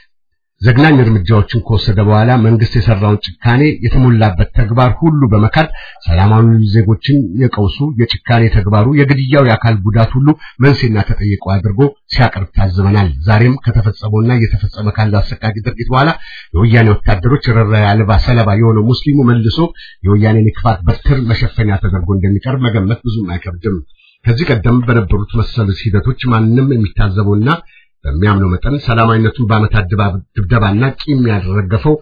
ዘግናኝ እርምጃዎችን ከወሰደ በኋላ መንግስት የሰራውን ጭካኔ የተሞላበት ተግባር ሁሉ በመካድ ሰላማዊ ዜጎችን የቀውሱ የጭካኔ ተግባሩ የግድያው የአካል ጉዳት ሁሉ መንስኤና ተጠየቀው አድርጎ ሲያቀርብ ታዝበናል። ዛሬም ከተፈጸመውና እየተፈጸመ ካለው አሰቃቂ ድርጊት በኋላ የወያኔ ወታደሮች ርኅራኄ አልባ ሰለባ የሆነው ሙስሊሙ መልሶ የወያኔን የክፋት በትር መሸፈኛ ተደርጎ እንደሚቀርብ መገመት ብዙም አይከብድም። ከዚህ ቀደም በነበሩት መሰል ሂደቶች ማንም የሚታዘበውና በሚያምነው መጠን ሰላማዊነቱን በዓመታት ድብደባና ቂም ያደረገፈው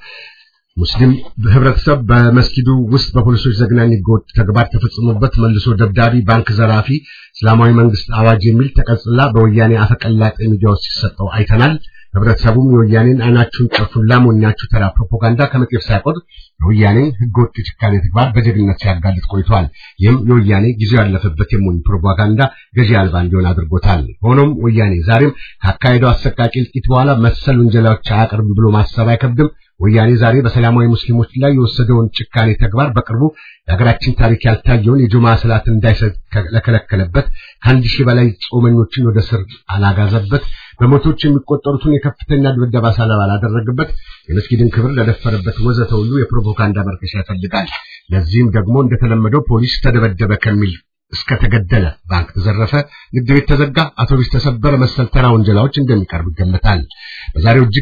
ሙስሊም ህብረተሰብ በመስጊዱ ውስጥ በፖሊሶች ዘግናኝ ህገወጥ ተግባር ተፈጽሞበት መልሶ ደብዳቢ፣ ባንክ ዘራፊ፣ እስላማዊ መንግስት አዋጅ የሚል ተቀጽላ በወያኔ አፈቀላጤ ሚዲያዎች ሲሰጠው አይተናል። ህብረተሰቡም የወያኔን አይናችሁን ጨፉን ላሞኛችሁ ተራ ፕሮፓጋንዳ ከመጤፍ ሳይቆጥር የወያኔን ህገወጥ የጭካኔ ተግባር በጀግንነት ሲያጋልጥ ቆይቷል። ይህም የወያኔ ጊዜው ያለፈበት የሞኝ ፕሮፓጋንዳ ገዢ አልባ እንዲሆን አድርጎታል። ሆኖም ወያኔ ዛሬም ካካሄደው አሰቃቂ እልቂት በኋላ መሰል ውንጀላዎች አያቀርብም ብሎ ማሰብ አይከብድም። ወያኔ ዛሬ በሰላማዊ ሙስሊሞች ላይ የወሰደውን ጭካኔ ተግባር በቅርቡ የሀገራችን ታሪክ ያልታየውን የጁማ ሰላትን እንዳይሰጥ ለከለከለበት ከአንድ ሺህ በላይ ጾመኞችን ወደ ስር አላጋዘበት በመቶዎች የሚቆጠሩትን የከፍተኛ ድብደባ ሰለባ ላደረገበት የመስጊድን ክብር ለደፈረበት ወዘተ ሁሉ የፕሮፓጋንዳ መርከሻ ይፈልጋል። ለዚህም ደግሞ እንደተለመደው ፖሊስ ተደበደበ ከሚል እስከ ተገደለ፣ ባንክ ተዘረፈ፣ ንግድ ቤት ተዘጋ፣ አውቶቡስ ተሰበረ መሰል ተራ ወንጀላዎች እንደሚቀርብ ይገመታል። በዛሬው እጅግ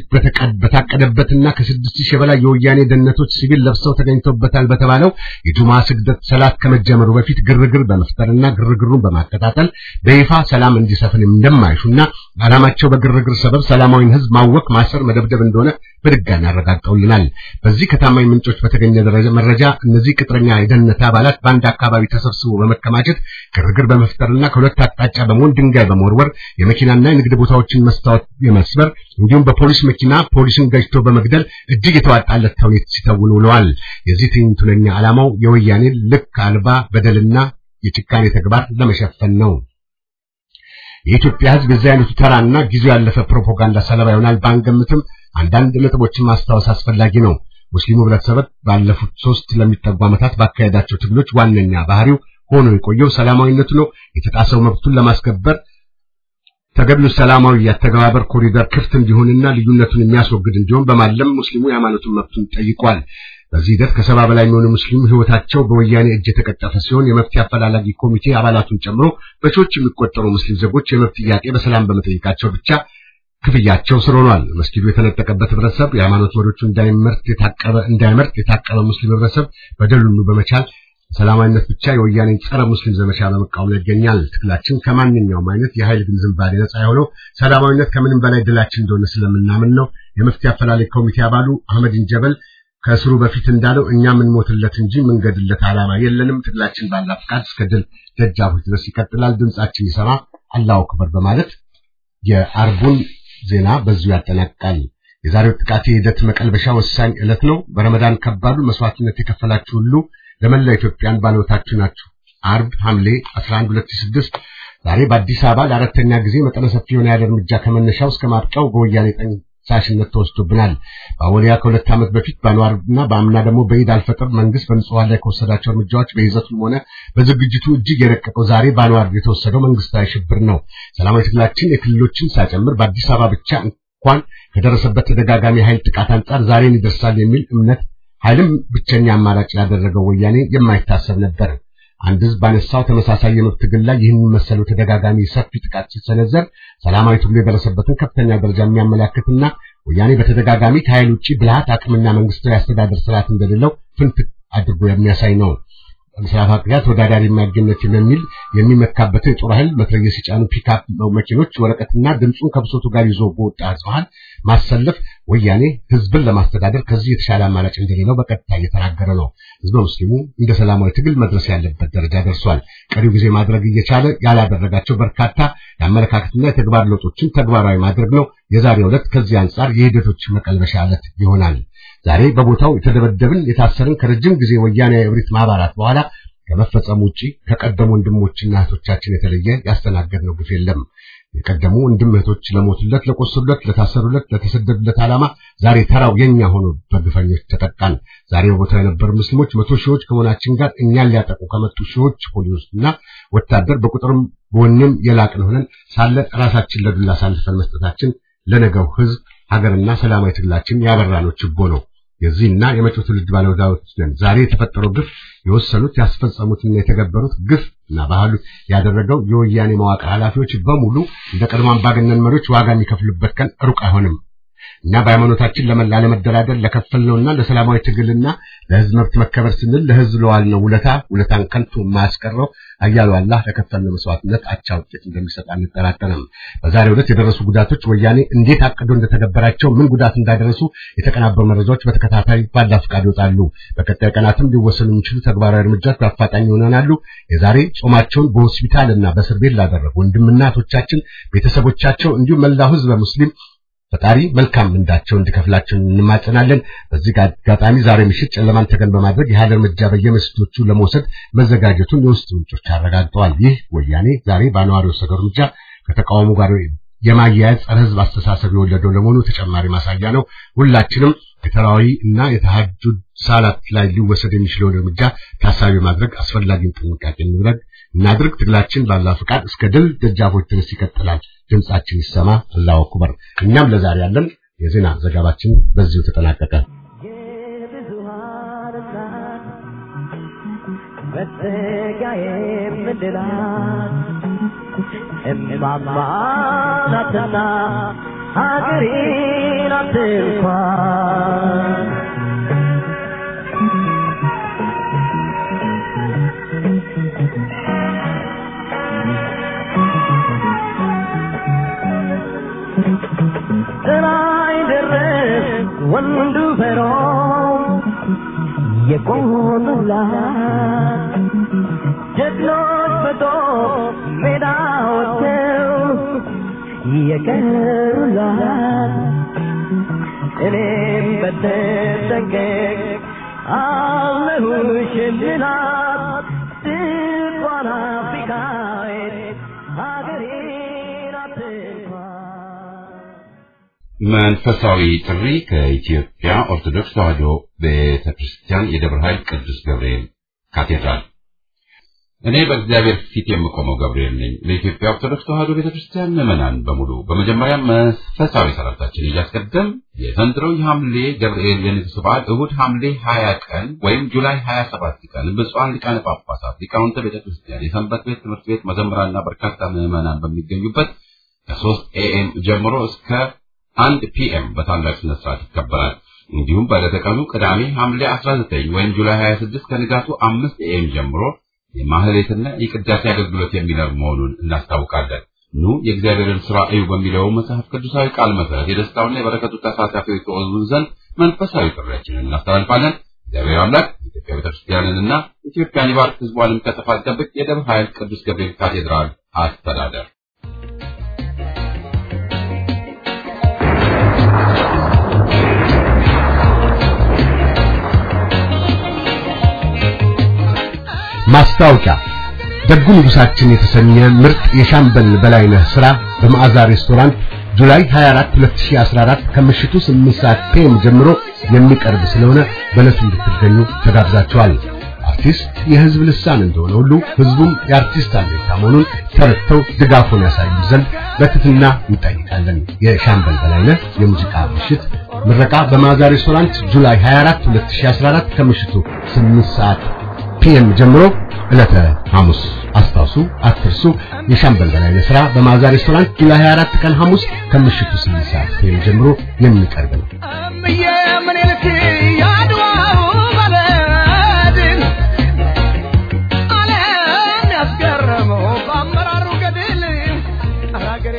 በታቀደበትና ከስድስት ሺህ በላይ የወያኔ ደህንነቶች ሲቪል ለብሰው ተገኝተውበታል በተባለው የጁማ ስግደት ሰላት ከመጀመሩ በፊት ግርግር በመፍጠርና ግርግሩን በማቀጣጠል በይፋ ሰላም እንዲሰፍን እንደማይሹና ዓላማቸው በግርግር ሰበብ ሰላማዊን ሕዝብ ማወክ፣ ማሰር፣ መደብደብ እንደሆነ በድጋሚ አረጋግጠውልናል። በዚህ ከታማኝ ምንጮች በተገኘ ደረጃ መረጃ እነዚህ ቅጥረኛ የደህንነት አባላት በአንድ አካባቢ ተሰብስቦ በመከማቸት ግርግር በመፍጠርና ከሁለት አቅጣጫ በመሆን ድንጋይ በመወርወር የመኪናና የንግድ ቦታዎችን መስታወት የመስበር እንዲሁም በፖሊስ መኪና ፖሊስን ገጭቶ በመግደል እጅግ የተዋጣለት ተውኔት ሲተውኑ ውለዋል። የዚህ ትዕይንቱነኛ ዓላማው የወያኔ ልክ አልባ በደልና የጭካኔ ተግባር ለመሸፈን ነው። የኢትዮጵያ ሕዝብ የዚህ አይነቱ ተራና ጊዜው ያለፈ ፕሮፓጋንዳ ሰለባ ይሆናል ባንገምትም አንዳንድ ነጥቦችን ማስታወስ አስፈላጊ ነው። ሙስሊሙ ህብረተሰብ ባለፉት ሶስት ለሚጠጉ ዓመታት ባካሄዳቸው ትግሎች ዋነኛ ባህሪው ሆኖ የቆየው ሰላማዊነቱ ነው። የተጣሰው መብቱን ለማስከበር ተገቢው ሰላማዊ የአተገባበር ኮሪደር ክፍት እንዲሆንና ልዩነቱን የሚያስወግድ እንዲሆን በማለም ሙስሊሙ የሃይማኖቱን መብቱን ጠይቋል። በዚህ ሂደት ከሰባ በላይ የሚሆኑ ሙስሊም ህይወታቸው በወያኔ እጅ የተቀጠፈ ሲሆን የመፍትሄ አፈላላጊ ኮሚቴ አባላቱን ጨምሮ በሺዎች የሚቆጠሩ ሙስሊም ዜጎች የመብት ጥያቄ በሰላም በመጠየቃቸው ብቻ ክፍያቸው ስር ሆኗል። መስጊዱ የተነጠቀበት ህብረተሰብ የሃይማኖት መሪዎቹ እንዳይመርጥ የታቀበ እንዳይመርጥ የታቀበ ሙስሊም ህብረተሰብ በደሉን በመቻል ሰላማዊነት ብቻ የወያኔን ጸረ ሙስሊም ዘመቻ በመቃወም ላይ ይገኛል። ትግላችን ከማንኛውም አይነት የኃይል ግን ዝንባሌ ነጻ የሆነው ሰላማዊነት ከምንም በላይ ድላችን እንደሆነ ስለምናምን ነው። የመፍትሄ አፈላላጊ ኮሚቴ አባሉ አህመድን ጀበል ከእስሩ በፊት እንዳለው እኛ የምንሞትለት እንጂ የምንገድለት ዓላማ የለንም። ትግላችን ባላ ፍቃድ እስከ ድል ደጃፎች ድረስ ይቀጥላል። ድምጻችን ይሰማ አላሁ አክበር በማለት የአርቡን ዜና በዚሁ ያጠናቅቃል። የዛሬው ጥቃት የሂደት መቀልበሻ ወሳኝ ዕለት ነው። በረመዳን ከባዱ መስዋዕትነት የከፈላችሁ ሁሉ ለመላ ኢትዮጵያን ባለውለታችሁ ናችሁ። አርብ ሐምሌ 11 2006 ዛሬ በአዲስ አበባ ለአራተኛ ጊዜ መጠነ ሰፊ የሆነ ያለ እርምጃ ከመነሻው እስከ ማብቂያው በወያኔ ሳሽነት ተወስዶብናል። በአወሊያ ከሁለት ዓመት በፊት በአንዋርና በአምና ደግሞ በኢድ አልፈጥር መንግስት በንጹሃን ላይ ከወሰዳቸው እርምጃዎች በይዘቱም ሆነ በዝግጅቱ እጅግ የረቀቀው ዛሬ በአንዋር የተወሰደው መንግስታዊ ሽብር ነው። ሰላማዊ ትግላችን የክልሎችን ሳይጨምር በአዲስ አበባ ብቻ እንኳን ከደረሰበት ተደጋጋሚ ኃይል ጥቃት አንጻር ዛሬን ይደርሳል የሚል እምነት ኃይልም ብቸኛ አማራጭ ያደረገው ወያኔ የማይታሰብ ነበር። አንድ ህዝብ ባነሳው ተመሳሳይ የመብት ትግል ላይ ይህን መሰሉ ተደጋጋሚ ሰፊ ጥቃት ሲሰነዘር ሰላማዊ ትግሉ የደረሰበትን ከፍተኛ ደረጃ የሚያመላክትና ወያኔ በተደጋጋሚ ከኃይል ውጪ ብልሃት፣ አቅምና መንግስታዊ አስተዳደር ስርዓት እንደሌለው ፍንትክ አድርጎ የሚያሳይ ነው። በምስራቅ አፍሪካ ተወዳዳሪ የማይገኘት በሚል የሚመካበትን የጦር ኃይል መትረየስ የጫኑ ፒክአፕ መኪኖች ወረቀትና ድምፁን ከብሶቱ ጋር ይዞ በወጣ ህዝባን ማሰለፍ ወያኔ ህዝብን ለማስተዳደር ከዚህ የተሻለ አማራጭ እንደሌለው በቀጥታ እየተናገረ ነው። ህዝበ ሙስሊሙ እንደ ሰላማዊ ትግል መድረስ ያለበት ደረጃ ደርሷል። ቀሪው ጊዜ ማድረግ እየቻለ ያላደረጋቸው በርካታ የአመለካከትና የተግባር ለውጦችን ተግባራዊ ማድረግ ነው። የዛሬው ዕለት ከዚህ አንጻር የሂደቶች መቀልበሻ ዕለት ይሆናል። ዛሬ በቦታው የተደበደብን የታሰርን ከረጅም ጊዜ ወያኔ እብሪት ማህበራት በኋላ ከመፈጸሙ ውጪ ከቀደሙ ወንድሞችና እህቶቻችን የተለየ ያስተናገድነው ግፍ የለም። የቀደሙ ወንድም እህቶች ለሞቱለት፣ ለቆሰሉለት፣ ለታሰሩለት፣ ለተሰደዱለት ዓላማ ዛሬ ተራው የኛ ሆኖ በግፈኞች ተጠቃን። ዛሬ በቦታው የነበሩ ሙስሊሞች መቶ ሺዎች ከመሆናችን ጋር እኛን ሊያጠቁ ከመጡ ሺዎች ፖሊሶችና ወታደር በቁጥርም በወኔም የላቅን ሆነን ሳለ ራሳችን ለዱላ አሳልፈን መስጠታችን ለነገው ህዝብ ሀገርና ሰላማዊ ትግላችን ያበራነው ችቦ ነው። የዚህና የመጪው ትውልድ ባለወዳጆች ነን። ዛሬ የተፈጠረው ግፍ የወሰኑት ያስፈጸሙትና የተገበሩት ግፍ እና ባህሉ ያደረገው የወያኔ መዋቅር ኃላፊዎች በሙሉ እንደ ቀድሞ አምባገነን መሪዎች ዋጋ የሚከፍሉበት ቀን ሩቅ አይሆንም። እኛ በሃይማኖታችን ላለመደራደር ለከፈልነውና ለሰላማዊ ትግልና ለህዝብ መብት መከበር ስንል ለህዝብ ለዋልነው ውለታ ውለታን ከንቱ የማያስቀረው አያሉ አላህ ለከፈልነው መስዋዕትነት አቻ ውጤት እንደሚሰጥ አንጠራጠርም። በዛሬው ዕለት የደረሱ ጉዳቶች ወያኔ እንዴት አቅዶ እንደተገበራቸው፣ ምን ጉዳት እንዳደረሱ የተቀናበሩ መረጃዎች በተከታታይ ባላ ፈቃድ ይወጣሉ። በቀጣይ ቀናትም ሊወሰኑ የሚችሉ ተግባራዊ እርምጃዎች በአፋጣኝ ይሆናሉ። የዛሬ ጾማቸውን በሆስፒታል እና በእስር ቤት ላደረጉ ወንድምና እህቶቻችን ቤተሰቦቻቸው፣ እንዲሁም መላው ህዝበ ሙስሊም ፈጣሪ መልካም ምንዳቸው እንዲከፍላቸው እንማጸናለን። በዚህ አጋጣሚ ዛሬ ምሽት ጨለማን ተገን በማድረግ የኃይል እርምጃ በየመስጊዶቹ ለመውሰድ መዘጋጀቱን የውስጥ ምንጮች አረጋግጠዋል። ይህ ወያኔ ዛሬ በአንዋር የወሰደው እርምጃ ከተቃውሞ ጋር የማያያዝ ጸረ ህዝብ አስተሳሰብ የወለደው ለመሆኑ ተጨማሪ ማሳያ ነው። ሁላችንም የተራዊ እና የተሐጁድ ሰላት ላይ ሊወሰድ የሚችለውን እርምጃ ታሳቢ ማድረግ አስፈላጊውን ጥንቃቄ እንድረግ እናድርግ። ትግላችን ባላ ፍቃድ እስከ ድል ደጃፎች ድረስ ይቀጥላል። ድምጻችን ይሰማ። አላሁ አክበር። እኛም ለዛሬ ያለን የዜና ዘገባችን በዚሁ ተጠናቀቀ። እማማ ናትና ሀገሬን አትንኳን ጥላይ ደረስ ወንዱ ፈሮ የቆሙላት ጀግኖች በጦር ሜዳ ወጥተው የቀሩላት እኔም በተጠንቀቅ አለሁሽ እንድላት ድንኳን አፍሪካዊት ሀገሬን አትንኳን መንፈሳዊ ጥሪ ከኢትዮጵያ ኦርቶዶክስ ተዋሕዶ ቤተክርስቲያን የደብረ ኃይል ቅዱስ ገብርኤል ካቴድራል። እኔ በእግዚአብሔር ፊት የምቆመው ገብርኤል ነኝ። ለኢትዮጵያ ኦርቶዶክስ ተዋሕዶ ቤተክርስቲያን ምዕመናን በሙሉ በመጀመሪያ መንፈሳዊ ሰላምታችን እያስቀደም የዘንድሮው የሐምሌ ገብርኤል የንግስ በዓል እሁድ ሐምሌ 20 ቀን ወይም ጁላይ 27 ቀን ብፁዓን ሊቃነ ጳጳሳት፣ ሊቃውንተ ቤተክርስቲያን፣ የሰንበት ቤት ትምህርት ቤት መዘምራንና በርካታ ምዕመናን በሚገኙበት ከ3 ኤኤም ጀምሮ እስከ አንድ ፒኤም በታላቅ ስነ ስርዓት ይከበራል። እንዲሁም በዕለተ ቀኑ ቅዳሜ ሐምሌ 19 ወይም ጁላይ 26 ከንጋቱ 5 ኤኤም ጀምሮ የማህሌትና የቅዳሴ አገልግሎት የሚኖር መሆኑን እናስታውቃለን። ኑ የእግዚአብሔርን ሥራ እዩ በሚለው መጽሐፍ ቅዱሳዊ ቃል መሰረት የደስታውና የበረከቱ ተሳታፊዎች ተወዙ ዘንድ መንፈሳዊ ጥሪያችንን እናስተላልፋለን። እግዚአብሔር አምላክ ኢትዮጵያ ቤተክርስቲያንንና ኢትዮጵያን ይባርክ፣ ሕዝቧንም ከጥፋት ይጠብቅ። የደብረ ኃይል ቅዱስ ገብርኤል ካቴድራል አስተዳደር ማስታወቂያ ደጉ ንጉሳችን የተሰኘ ምርጥ የሻምበል በላይነህ ሥራ በመዓዛ ሬስቶራንት ጁላይ 24 2014 ከምሽቱ 8 ሰዓት ፒኤም ጀምሮ የሚቀርብ ስለሆነ በዕለቱ እንድትገኙ ተጋብዛችኋል። አርቲስት የህዝብ ልሳን እንደሆነ ሁሉ ህዝቡም የአርቲስት አለኝታ መሆኑን ተረድተው ድጋፉን ያሳዩ ዘንድ በትህትና እንጠይቃለን። የሻምበል በላይነህ የሙዚቃ ምሽት ምረቃ በማዛ ሬስቶራንት ጁላይ 24 2014 ከምሽቱ 8 ሰዓት ፒኤም ጀምሮ ዕለተ ሐሙስ አስታውሱ፣ አትርሱ። የሻምበል በላይነህ ስራ በማዛ ሬስቶራንት ጁላይ 24 ቀን ሐሙስ ከምሽቱ 8 ሰዓት ፒኤም ጀምሮ የሚቀርብ ነው። እምዬ ምኒልክ ያድዋው መለድን ዓለም ያስገረመው በአመራሩ ገድል አገሬ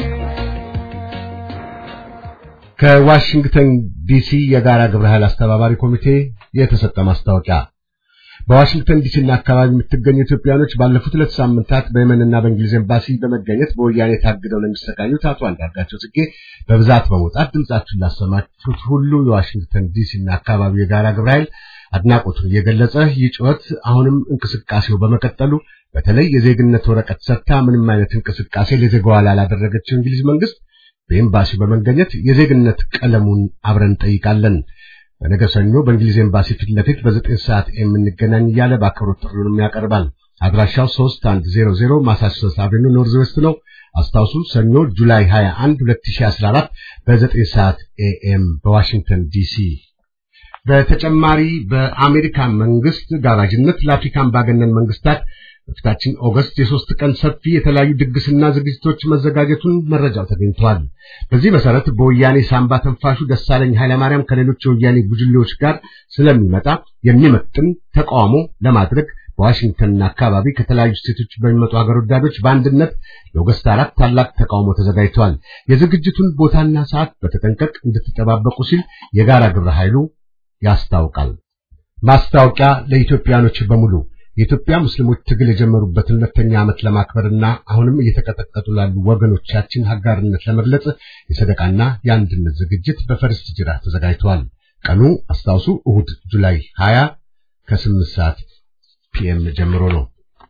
ከዋሽንግተን ዲሲ የጋራ ግብረ ኃይል አስተባባሪ ኮሚቴ የተሰጠ ማስታወቂያ በዋሽንግተን ዲሲና አካባቢ የምትገኙ ኢትዮጵያኖች ባለፉት ሁለት ሳምንታት በየመንና በእንግሊዝ ኤምባሲ በመገኘት በወያኔ ታግደው ለሚሰቃዩት አቶ አንዳርጋቸው ጽጌ በብዛት በመውጣት ድምጻችሁን ላሰማችሁት ሁሉ የዋሽንግተን ዲሲና አካባቢ የጋራ ግብረ ኃይል አድናቆቱን እየገለጸ ይህ ጩኸት አሁንም እንቅስቃሴው በመቀጠሉ በተለይ የዜግነት ወረቀት ሰጥታ ምንም አይነት እንቅስቃሴ ለዜጋዋ ላላደረገችው እንግሊዝ መንግስት በኤምባሲው በመገኘት የዜግነት ቀለሙን አብረን እንጠይቃለን። በነገ ሰኞ በእንግሊዝ ኤምባሲ ፊት ለፊት በዘጠኝ ሰዓት የምንገናኝ እያለ በአክብሮት ጥሪውንም ያቀርባል። አድራሻው 3100 ማሳቹሴትስ አቬኑ ኖርዝ ዌስት ነው። አስታውሱ፣ ሰኞ ጁላይ 21 2014 በ9 ሰዓት ኤኤም በዋሽንግተን ዲሲ። በተጨማሪ በአሜሪካ መንግስት ጋባዥነት ለአፍሪካ አምባገነን መንግስታት በፊታችን ኦገስት የሶስት ቀን ሰፊ የተለያዩ ድግስና ዝግጅቶች መዘጋጀቱን መረጃው ተገኝቷል። በዚህ መሰረት በወያኔ ሳምባ ተንፋሹ ደሳለኝ ኃይለማርያም ከሌሎች የወያኔ ቡጅሌዎች ጋር ስለሚመጣ የሚመጥን ተቃውሞ ለማድረግ በዋሽንግተንና አካባቢ ከተለያዩ ስቴቶች በሚመጡ ሀገር ወዳዶች በአንድነት የኦገስት አራት ታላቅ ተቃውሞ ተዘጋጅቷል። የዝግጅቱን ቦታና ሰዓት በተጠንቀቅ እንድትጠባበቁ ሲል የጋራ ግብረ ኃይሉ ያስታውቃል። ማስታወቂያ ለኢትዮጵያኖች በሙሉ የኢትዮጵያ ሙስሊሞች ትግል የጀመሩበትን ሁለተኛ ዓመት ለማክበርና አሁንም እየተቀጠቀጡ ላሉ ወገኖቻችን አጋርነት ለመግለጽ የሰደቃና የአንድነት ዝግጅት በፈርስት ጅራ ተዘጋጅቷል። ቀኑ አስታውሱ እሁድ ጁላይ 20 ከ8 ሰዓት ፒኤም ጀምሮ ነው።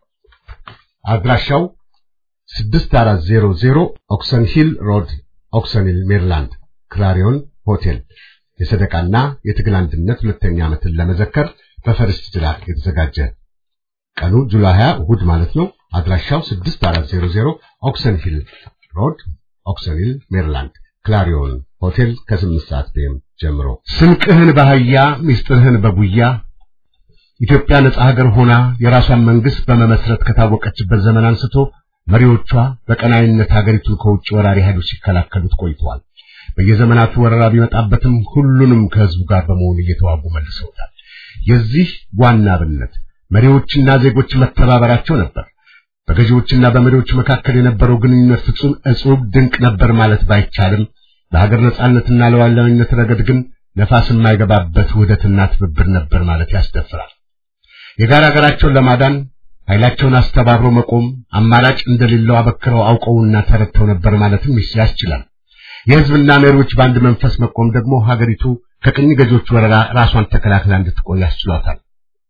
አድራሻው 6400 ኦክሰን ሂል ሮድ ኦክሰን ሂል ሜሪላንድ ክላሪዮን ሆቴል የሰደቃና የትግል አንድነት ሁለተኛ ዓመትን ለመዘከር በፈርስት ጅራ የተዘጋጀ ቀኑ ጁላይ 20 እሁድ ማለት ነው። አድራሻው 6400 ኦክሰን ሂል ሮድ ኦክሰን ሂል ሜሪላንድ ክላሪዮን ሆቴል ከ8 ሰዓት ፒኤም ጀምሮ ስንቅህን በአህያ ሚስጥርህን በጉያ ኢትዮጵያ ነጻ ሀገር ሆና የራሷን መንግስት በመመስረት ከታወቀችበት ዘመን አንስቶ መሪዎቿ በቀናይነት ሀገሪቱን ከውጭ ወራሪ ኃይሎች ሲከላከሉት ቆይተዋል። በየዘመናቱ ወረራ ቢመጣበትም ሁሉንም ከህዝቡ ጋር በመሆን እየተዋጉ መልሰውታል። የዚህ ዋና አብነት መሪዎችና ዜጎች መተባበራቸው ነበር። በገዢዎችና በመሪዎች መካከል የነበረው ግንኙነት ፍጹም እጹብ ድንቅ ነበር ማለት ባይቻልም በሀገር ነጻነትና ለዋላዊነት ረገድ ግን ነፋስ የማይገባበት ውህደትና ትብብር ነበር ማለት ያስደፍራል። የጋራ ሀገራቸውን ለማዳን ኃይላቸውን አስተባብረው መቆም አማራጭ እንደሌለው አበክረው አውቀውና ተረድተው ነበር ማለትም ያስችላል። የህዝብና መሪዎች በአንድ መንፈስ መቆም ደግሞ ሀገሪቱ ከቅኝ ገዢዎች ወረራ ራሷን ተከላክላ እንድትቆይ ያስችሏታል።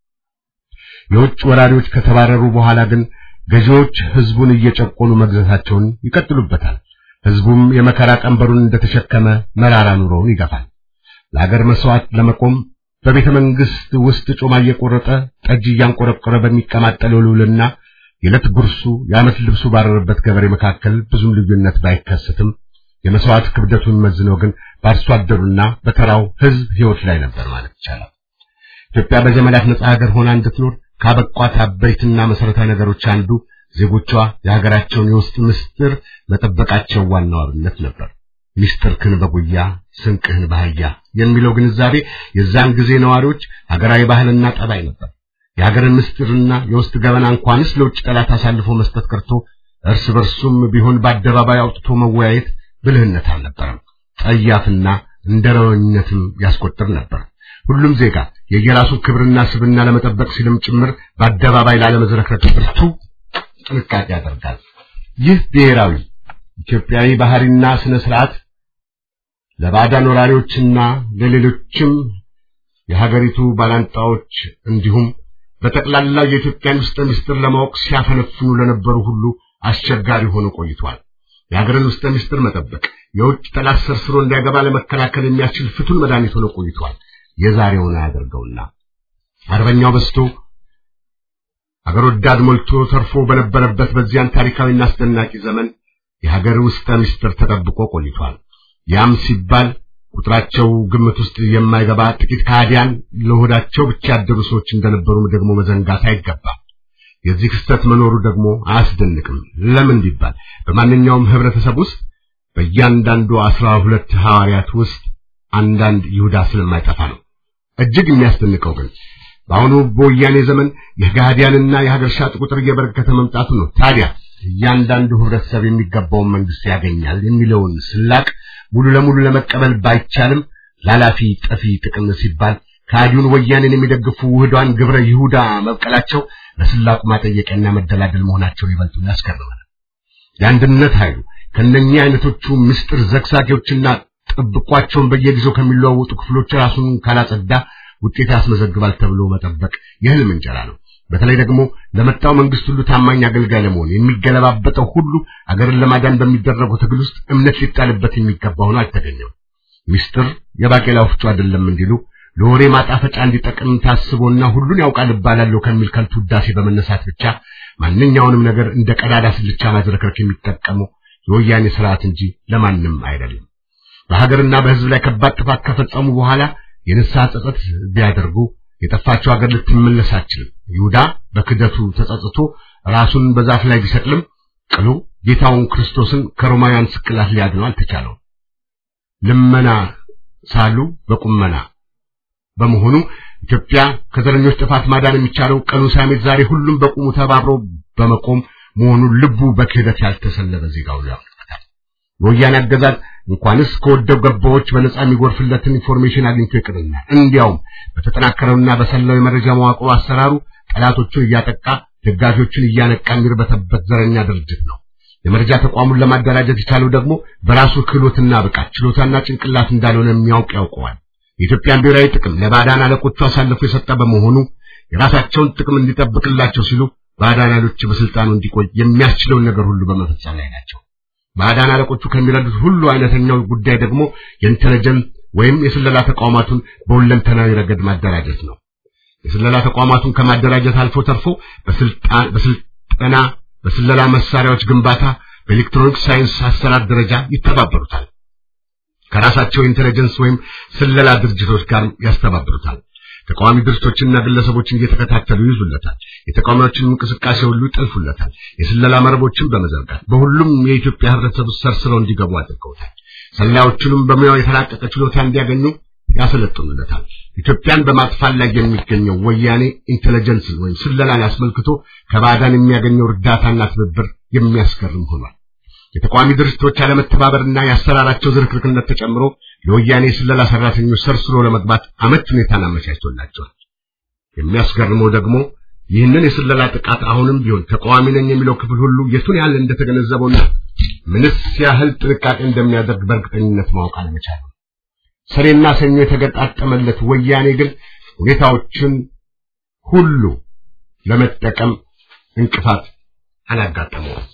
የውጭ ወራሪዎች ከተባረሩ በኋላ ግን ገዢዎች ህዝቡን እየጨቆኑ መግዛታቸውን ይቀጥሉበታል። ህዝቡም የመከራ ቀንበሩን እንደተሸከመ መራራ ኑሮውን ይገፋል። ለሀገር መስዋዕት ለመቆም በቤተ መንግስት ውስጥ ጮማ እየቆረጠ ጠጅ እያንቆረቆረ በሚቀማጠለው ልውልና የዕለት ጉርሱ የዓመት ልብሱ ባረረበት ገበሬ መካከል ብዙም ልዩነት ባይከሰትም የመስዋዕት ክብደቱን መዝነው ግን በአርሶ አደሩና በተራው ህዝብ ህይወት ላይ ነበር ማለት ይቻላል። ኢትዮጵያ በዘመናት ነጻ ሀገር ሆና እንድትኖር ካበቋት አበይትና መሰረታዊ ነገሮች አንዱ ዜጎቿ የሀገራቸውን የውስጥ ምስጢር መጠበቃቸው ዋናው አብነት ነበር። ምስጢርክን በጉያ ስንቅህን በአህያ የሚለው ግንዛቤ የዛን ጊዜ ነዋሪዎች ሀገራዊ ባህልና ጠባይ ነበር። የሀገርን ምስጢርና የውስጥ ገበና እንኳንስ ለውጭ ጠላት አሳልፎ መስጠት ቀርቶ እርስ በርሱም ቢሆን በአደባባይ አውጥቶ መወያየት ብልህነት አልነበረም። ጠያፍና እንደረወኝነትም ያስቆጥር ነበር። ሁሉም ዜጋ የየራሱን ክብርና ስብና ለመጠበቅ ሲልም ጭምር በአደባባይ ላለመዝረክረክ ብርቱ ጥንቃቄ ያደርጋል። ይህ ብሔራዊ ኢትዮጵያዊ ባህሪና ስነ ስርዓት ለባዕዳን ወራሪዎችና ለሌሎችም የሀገሪቱ ባላንጣዎች እንዲሁም በጠቅላላው የኢትዮጵያን ውስጥ ምስጢር ለማወቅ ሲያፈነፍኑ ለነበሩ ሁሉ አስቸጋሪ ሆኖ ቆይቷል። የሀገርን ውስጥ ሚስጥር መጠበቅ የውጭ ጠላት ሰርስሮ እንዳይገባ ለመከላከል የሚያስችል ፍቱን መድኃኒት ሆኖ ቆይቷል። የዛሬውን አያደርገውና አርበኛው በስቶ አገር ወዳድ ሞልቶ ተርፎ በነበረበት በዚያን ታሪካዊና አስደናቂ ዘመን የሀገር ውስጥ ሚስጥር ተጠብቆ ቆይቷል። ያም ሲባል ቁጥራቸው ግምት ውስጥ የማይገባ ጥቂት ከሃዲያን ለሆዳቸው ብቻ ያደሩ ሰዎች እንደነበሩ ደግሞ መዘንጋት አይገባም። የዚህ ክስተት መኖሩ ደግሞ አያስደንቅም። ለምን ቢባል በማንኛውም ህብረተሰብ ውስጥ በእያንዳንዱ አስራ ሁለት ሐዋርያት ውስጥ አንዳንድ ይሁዳ ስለማይጠፋ ነው። እጅግ የሚያስደንቀው ግን በአሁኑ በወያኔ ዘመን የጋዲያንና የሀገር ሻጥ ቁጥር እየበረከተ መምጣቱ ነው። ታዲያ እያንዳንዱ ህብረተሰብ የሚገባውን መንግስት ያገኛል የሚለውን ስላቅ ሙሉ ለሙሉ ለመቀበል ባይቻልም ላላፊ ጠፊ ጥቅም ሲባል ከሃዲውን ወያኔን የሚደግፉ ውህዷን ግብረ ይሁዳ መብቀላቸው ለስላቁ ማጠየቂያና መደላደል መሆናቸው ይበልጡን ያስገርማል። የአንድነት ኃይሉ ከነኚህ አይነቶቹ ምስጢር ዘግሳጊዎችና ጥብቋቸውን በየጊዜው ከሚለዋወጡ ክፍሎች ራሱን ካላጸዳ ውጤት ያስመዘግባል ተብሎ መጠበቅ የህልም እንጀራ ነው። በተለይ ደግሞ ለመጣው መንግስት ሁሉ ታማኝ አገልጋይ ለመሆን የሚገለባበጠው ሁሉ አገርን ለማዳን በሚደረገው ትግል ውስጥ እምነት ሊጣልበት የሚገባ ሆኖ አልተገኘም። ሚስጥር የባቄላ ወፍጮ አይደለም እንዲሉ ለወሬ ማጣፈጫ እንዲጠቅም ታስቦና ሁሉን ያውቃል እባላለሁ ከሚል ከንቱ ውዳሴ በመነሳት ብቻ ማንኛውንም ነገር እንደ ቀዳዳ ስልቻ ማዝረክረክ የሚጠቀመው የወያኔ ስርዓት እንጂ ለማንም አይደለም። በሀገርና በህዝብ ላይ ከባድ ጥፋት ከፈጸሙ በኋላ የንስሐ ጸጸት ቢያደርጉ የጠፋቸው ሀገር ልትመለስ አትችልም። ይሁዳ በክደቱ ተጸጽቶ ራሱን በዛፍ ላይ ቢሰቅልም ቅሉ ጌታውን ክርስቶስን ከሮማውያን ስቅላት ሊያድነው አልተቻለውም። ልመና ሳሉ በቁመና በመሆኑ ኢትዮጵያ ከዘረኞች ጥፋት ማዳን የሚቻለው ቀኑ ሳይሜት ዛሬ ሁሉም በቁሙ ተባብሮ በመቆም መሆኑን ልቡ በክህደት ያልተሰለበ ዜጋው ያመለክታል። የወያኔ አገዛዝ እንኳንስ ከወደው ገባዎች በነጻ የሚጎርፍለትን ኢንፎርሜሽን አግኝቶ ይቅርና እንዲያውም በተጠናከረውና በሰላው የመረጃ መዋቅሩ አሰራሩ ጠላቶቹን እያጠቃ ደጋፊዎችን እያነቃ የሚርበተበት ዘረኛ ድርጅት ነው። የመረጃ ተቋሙን ለማደራጀት የቻለው ደግሞ በራሱ ክህሎትና ብቃት ችሎታና ጭንቅላት እንዳልሆነ የሚያውቅ ያውቀዋል። የኢትዮጵያን ብሔራዊ ጥቅም ለባዕዳን አለቆቹ አሳልፎ የሰጠ በመሆኑ የራሳቸውን ጥቅም እንዲጠብቅላቸው ሲሉ ባዕዳን ኃይሎች በስልጣኑ እንዲቆይ የሚያስችለውን ነገር ሁሉ በመፈጸም ላይ ናቸው። ባዕዳን አለቆቹ ከሚረዱት ሁሉ አይነተኛው ጉዳይ ደግሞ የኢንተለጀንስ ወይም የስለላ ተቋማቱን በሁለንተናዊ ረገድ ማደራጀት ነው። የስለላ ተቋማቱን ከማደራጀት አልፎ ተርፎ በስልጣን በስልጠና በስለላ መሳሪያዎች ግንባታ በኤሌክትሮኒክስ ሳይንስ አሰራር ደረጃ ይተባበሩታል። ከራሳቸው ኢንተለጀንስ ወይም ስለላ ድርጅቶች ጋር ያስተባብሩታል። ተቃዋሚ ድርጅቶችንና ግለሰቦችን እየተከታተሉ ይዙለታል። የተቃዋሚዎችን እንቅስቃሴ ሁሉ ይጠልፉለታል። የስለላ መረቦችን በመዘርጋት በሁሉም የኢትዮጵያ ህብረተሰብ ውስጥ ሰርስረው እንዲገቡ አድርገውታል። ሰላዮቹንም በሙያው የተላቀቀ ችሎታ እንዲያገኙ ያሰለጥኑለታል። ኢትዮጵያን በማጥፋት ላይ የሚገኘው ወያኔ ኢንተለጀንስን ወይም ስለላን አስመልክቶ ከባዕዳን የሚያገኘው እርዳታና ትብብር የሚያስገርም ሆኗል። የተቃዋሚ ድርጅቶች አለመተባበርና የአሰራራቸው ዝርክርክነት ተጨምሮ የወያኔ ስለላ ሰራተኞች ሰርስሮ ለመግባት አመች ሁኔታን አመቻችቶላቸዋል። የሚያስገርመው ደግሞ ይህንን የስለላ ጥቃት አሁንም ቢሆን ተቃዋሚ ነኝ የሚለው ክፍል ሁሉ የቱን ያህል እንደተገነዘበውና ምንስ ያህል ጥንቃቄ እንደሚያደርግ በእርግጠኝነት ማወቅ አለመቻሉ። ሰኔና ሰኞ የተገጣጠመለት ወያኔ ግን ሁኔታዎችን ሁሉ ለመጠቀም እንቅፋት አላጋጠመውም።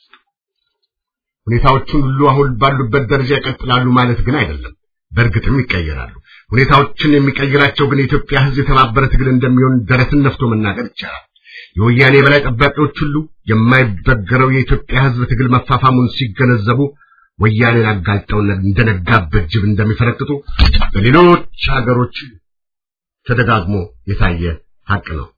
ሁኔታዎቹን ሁሉ አሁን ባሉበት ደረጃ ይቀጥላሉ ማለት ግን አይደለም። በእርግጥም ይቀየራሉ። ሁኔታዎችን የሚቀይራቸው ግን የኢትዮጵያ ሕዝብ የተባበረ ትግል እንደሚሆን ደረትን ነፍቶ መናገር ይቻላል። የወያኔ የበላይ ጠባቂዎች ሁሉ የማይበገረው የኢትዮጵያ ሕዝብ ትግል መፋፋሙን ሲገነዘቡ ወያኔን አጋልጠው እንደነጋበት ጅብ እንደሚፈረጥጡ በሌሎች ሀገሮች ተደጋግሞ የታየ ሀቅ ነው።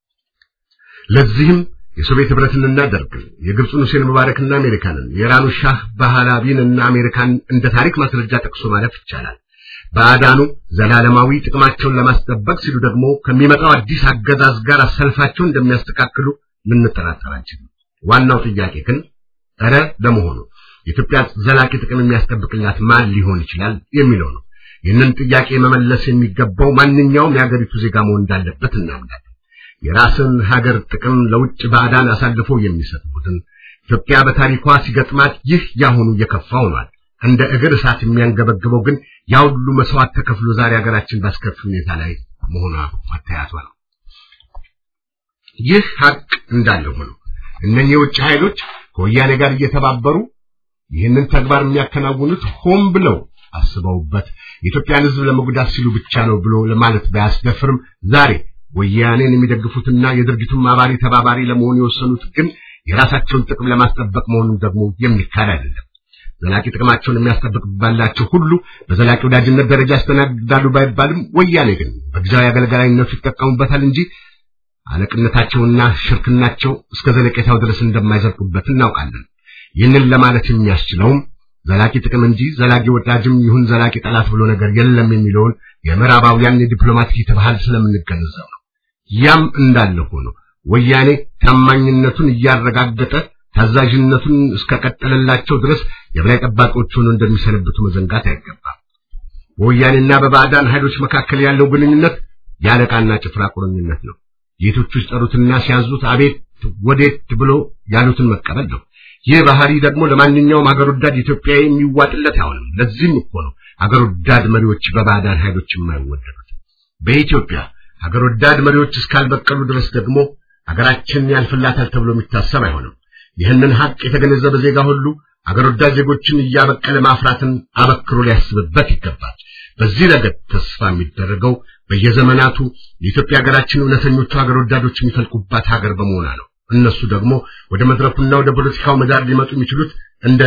ለዚህም የሶቪየት ህብረትንና ደርግን፣ የግብፁን ሁሴን ሙባረክና አሜሪካንን፣ የኢራኑ ሻህ ባህላቢንና አሜሪካን እንደ ታሪክ ማስረጃ ጠቅሶ ማለፍ ይቻላል። ባዕዳኑ ዘላለማዊ ጥቅማቸውን ለማስጠበቅ ሲሉ ደግሞ ከሚመጣው አዲስ አገዛዝ ጋር አሰልፋቸውን እንደሚያስተካክሉ ልንጠራጠር አንችልም። ዋናው ጥያቄ ግን እረ ለመሆኑ የኢትዮጵያ ዘላቂ ጥቅም የሚያስጠብቅላት ማን ሊሆን ይችላል የሚለው ነው። ይህንን ጥያቄ መመለስ የሚገባው ማንኛውም የሀገሪቱ ዜጋ መሆን እንዳለበት እናምናለን። የራስን ሀገር ጥቅም ለውጭ ባዕዳን አሳልፎ የሚሰጥ ቡድን ኢትዮጵያ በታሪኳ ሲገጥማት ይህ ያሁኑ እየከፋ ሆኗል። እንደ እግር እሳት የሚያንገበግበው ግን ያ ሁሉ መስዋዕት ተከፍሎ ዛሬ ሀገራችን ባስከፊ ሁኔታ ላይ መሆኗ መታየቷ ነው። ይህ ሀቅ እንዳለ ሆኖ እነኚህ የውጭ ኃይሎች ከወያኔ ጋር እየተባበሩ ይህንን ተግባር የሚያከናውኑት ሆን ብለው አስበውበት የኢትዮጵያን ሕዝብ ለመጉዳት ሲሉ ብቻ ነው ብሎ ለማለት ባያስደፍርም ዛሬ ወያኔን የሚደግፉትና የድርጊቱን አባሪ ተባባሪ ለመሆን የወሰኑት ግን የራሳቸውን ጥቅም ለማስጠበቅ መሆኑን ደግሞ የሚካድ አይደለም። ዘላቂ ጥቅማቸውን የሚያስጠብቅባላቸው ሁሉ በዘላቂ ወዳጅነት ደረጃ ያስተናግዳሉ ባይባልም ወያኔ ግን በጊዜያዊ አገልጋይነቱ ይጠቀሙበታል እንጂ አለቅነታቸውና ሽርክናቸው እስከ ዘለቄታው ድረስ እንደማይዘልቁበት እናውቃለን። ይህንን ለማለት የሚያስችለውም ዘላቂ ጥቅም እንጂ ዘላቂ ወዳጅም ይሁን ዘላቂ ጠላት ብሎ ነገር የለም የሚለውን የምዕራባውያን የዲፕሎማቲክ ባህል ስለምንገነዘብ ነው። ያም እንዳለ ሆኖ ወያኔ ታማኝነቱን እያረጋገጠ ታዛዥነቱን እስከቀጠለላቸው ድረስ የበላይ ጠባቂዎች ሆነው እንደሚሰነብቱ መዘንጋት አይገባም። በወያኔና በባዕዳን ኃይሎች መካከል ያለው ግንኙነት የአለቃና ጭፍራ ቁርኝነት ነው። ጌቶቹ ሲጠሩትና ሲያዙት አቤት ወዴት ብሎ ያሉትን መቀበል ነው። ይህ ባህሪ ደግሞ ለማንኛውም ሀገር ወዳድ ኢትዮጵያዊ የሚዋጥለት አይሆንም። ለዚህም እኮ ነው ሀገር ወዳድ መሪዎች በባዕዳን ኃይሎች የማይወደዱት። በኢትዮጵያ ሀገር ወዳድ መሪዎች እስካልበቀሉ ድረስ ደግሞ ሀገራችን ያልፍላታል ተብሎ የሚታሰብ አይሆንም። ይህንን ሀቅ የተገነዘበ ዜጋ ሁሉ ሀገር ወዳድ ዜጎችን እያበቀለ ማፍራትን አበክሮ ሊያስብበት ይገባል። በዚህ ረገድ ተስፋ የሚደረገው በየዘመናቱ የኢትዮጵያ ሀገራችን እውነተኞቹ ሀገር ወዳዶች የሚፈልቁባት ሀገር በመሆኗ ነው። እነሱ ደግሞ ወደ መድረኩና ወደ ፖለቲካው ምህዳር ሊመጡ የሚችሉት እንደ